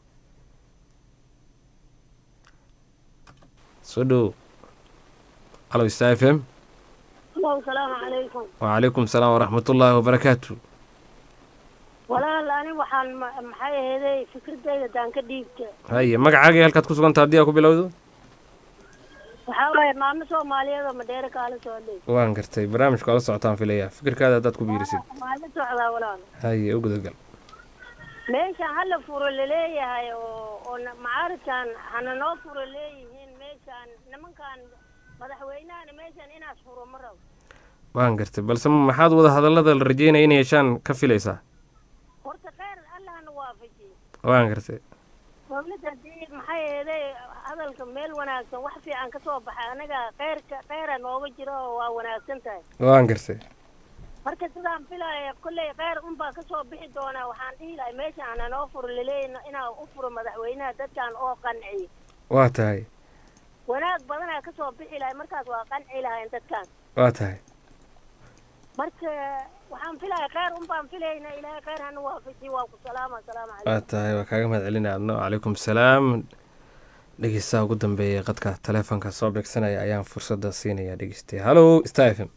soo dhowo hallo star f m salaamu calaykum wacalaykum salaam waraxmatullaahi wabarakaatu walaal ani waxaan ma- maxay aheeday fikradayda daan ka dhiibta haye magacaaga halkaad ku sugan tahay haddii aa ku bilowdo waxaa waaye maamo soomaaliyeed oo madheere kaala socday waan gartay barnaamijka la socotaan filayaa fikirkaada haddaad ku biirisid waa la socdaa walaal haye u gudagal meeshaan hala furo laleeyahay oo oo na- macaaridkan hana noo furo leeyihiin meeshaan nimankan madaxweynahana meeshaan inaas furo ma rabo waan gartay balse maxaad wada hadallada la rajeynaya inay yeeshaan ka filaysaa horta kheyr allahna waafajiye waan gartay dowladda hadii maxay aheeday hadalka meel wanaagsan wax fiican ka soo baxay anaga kheyrka kheyra nooga jiro oo waa wanaagsan tahay waan gartay marka sidaan filaya kolley kheyr unbaa kasoo bixi doonaa waxaan dhihi lahay meeshaan hana noo furo laleeyahy inaa u furo madaxweynaha dadkan oo qanciyo waa tahay wanaag badanaa kasoo bixi lahay markaas waa qanci lahayn dadkan waa tahay marka waxaan filaya kheyr unbaan filayna ilaahay kheyr hana waafajiyo waa ku salaama asalaamu calaykum waa tahay waa kaaga mahad celinaya adno calaykum salaam dhegeystaha ugu dambeeya qadka taleefonka soo beegsanaya ayaan fursadda siinaya dhegeystay hallo star f m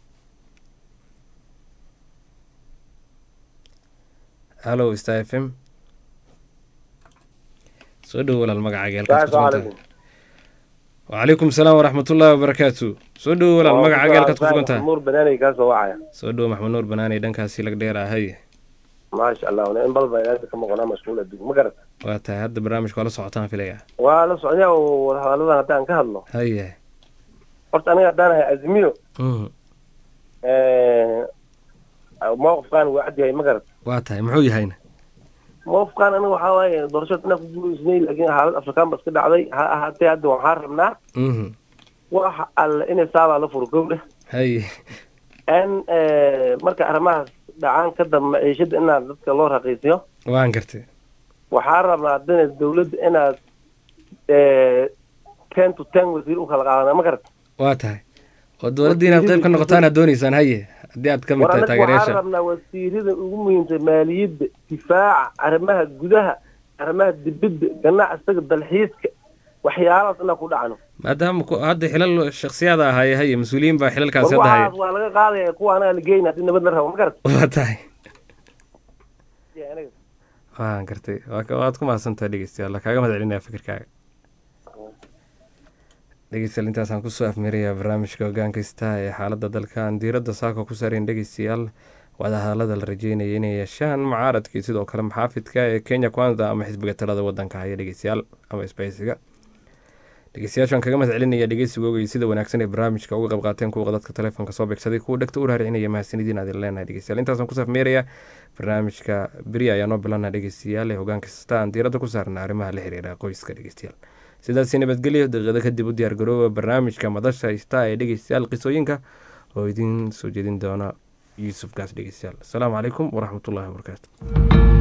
hallo star f m soo dhowo walaal magacaaga halkaad ku sugan tahay wacalaykum salaam waraxmatullaahi wabarakaatu soo dhowo walaal magacaaga halkaad ku sugan tahay nuur banaanay kaa soo wacaya soo dhowo maxmed nuur banaani dhankaasi lag dheer ahay maasha allah in balba ilaanta ka maqnaa mashquul adduun ma garata waa tahay hadda barnaamijka waa la socotaan filaya waa la socdaa oo wadahadalladan haddaan ka hadlo haye horta aniga haddaan ahay azmiyo Mhm. mowqifkaan waa cad yahay ma garata waa tahay muxuu yahayna mowqifkaan aniga waxaa waaye doorashada inaan ku guulaysnay laakiin xaalad afrikaan ba iska dhacday ha ahaatee hadda waxaan rabnaa Mhm. waxa alle inay saabaa la furo gowdha haye n marka arrimahaas dhacaan ka dambe maciishada inaad dadka loo raqiisiyo waan gartay waxaa rabnaa haddana dawladda inaad ten to ten wasiir u kala qaadana ma garata waa tahay oo dowladda inaad qayb ka noqotaan aad dooneysaan haye haddii aad ka mid war tahay anaga waxaan taageerayaasha rabnaa wasiirada ugu muhiimsan maaliyadda difaaca arrimaha gudaha arrimaha dibadda ganacsiga dalxiiska waxyaalahaas inaan ku dhacno maadaama ku- hadda xilal shaksiyaada ahaaye haye mas-uuliyiin baa xilalkaasi hadda haya waxaas waa laga qaadaya kuwa anaga la geyna haddii nabad la rabo ma garat waa tahay waan gartay waa ka- waad ku mahadsantahay dhegeystayaal kaaga mahad celinaya fikirkaaga dhegeystayaal intaasaan kusoo afmirayaa barnaamijka hogaankaysta ee xaaladda dalkan diiradda saaka ku saareen dhegeystayaal wadahadalada la rajeynaya inay yeeshaan mucaaradkii sidoo kale maxaafidka ee kenya kwanza ama xisbiga talada wadanka haya dhegeystayaal ama isbahaysiga dhegeystayaashaan kaga mahad celinaya dhegeysigooga iyo sida wanaagsan ee barnaamijka uga qayb qaateen kuwa dadka telefoonka soo beegsaday kuwa dhegta u raaricinaya mahadsanidin aad leenahay dhegeystayaal intaasaan kusoo afmeeraya barnaamijka beri ayaa noo bilana dhegeystayaal ee hogaan kasta aan diiradda ku saarna arrimaha la xiriira qoyska dhegeystayaal sidaasi nabadgelyo daqiiqado kadib u diyaargarooba barnaamijka madasha ista ee dhegeystayaal qisooyinka oo idiin soo jeedin doona yuusuf gaas dhegeystayaal asalaamu calaykum waraxmatullahi wabarakaatu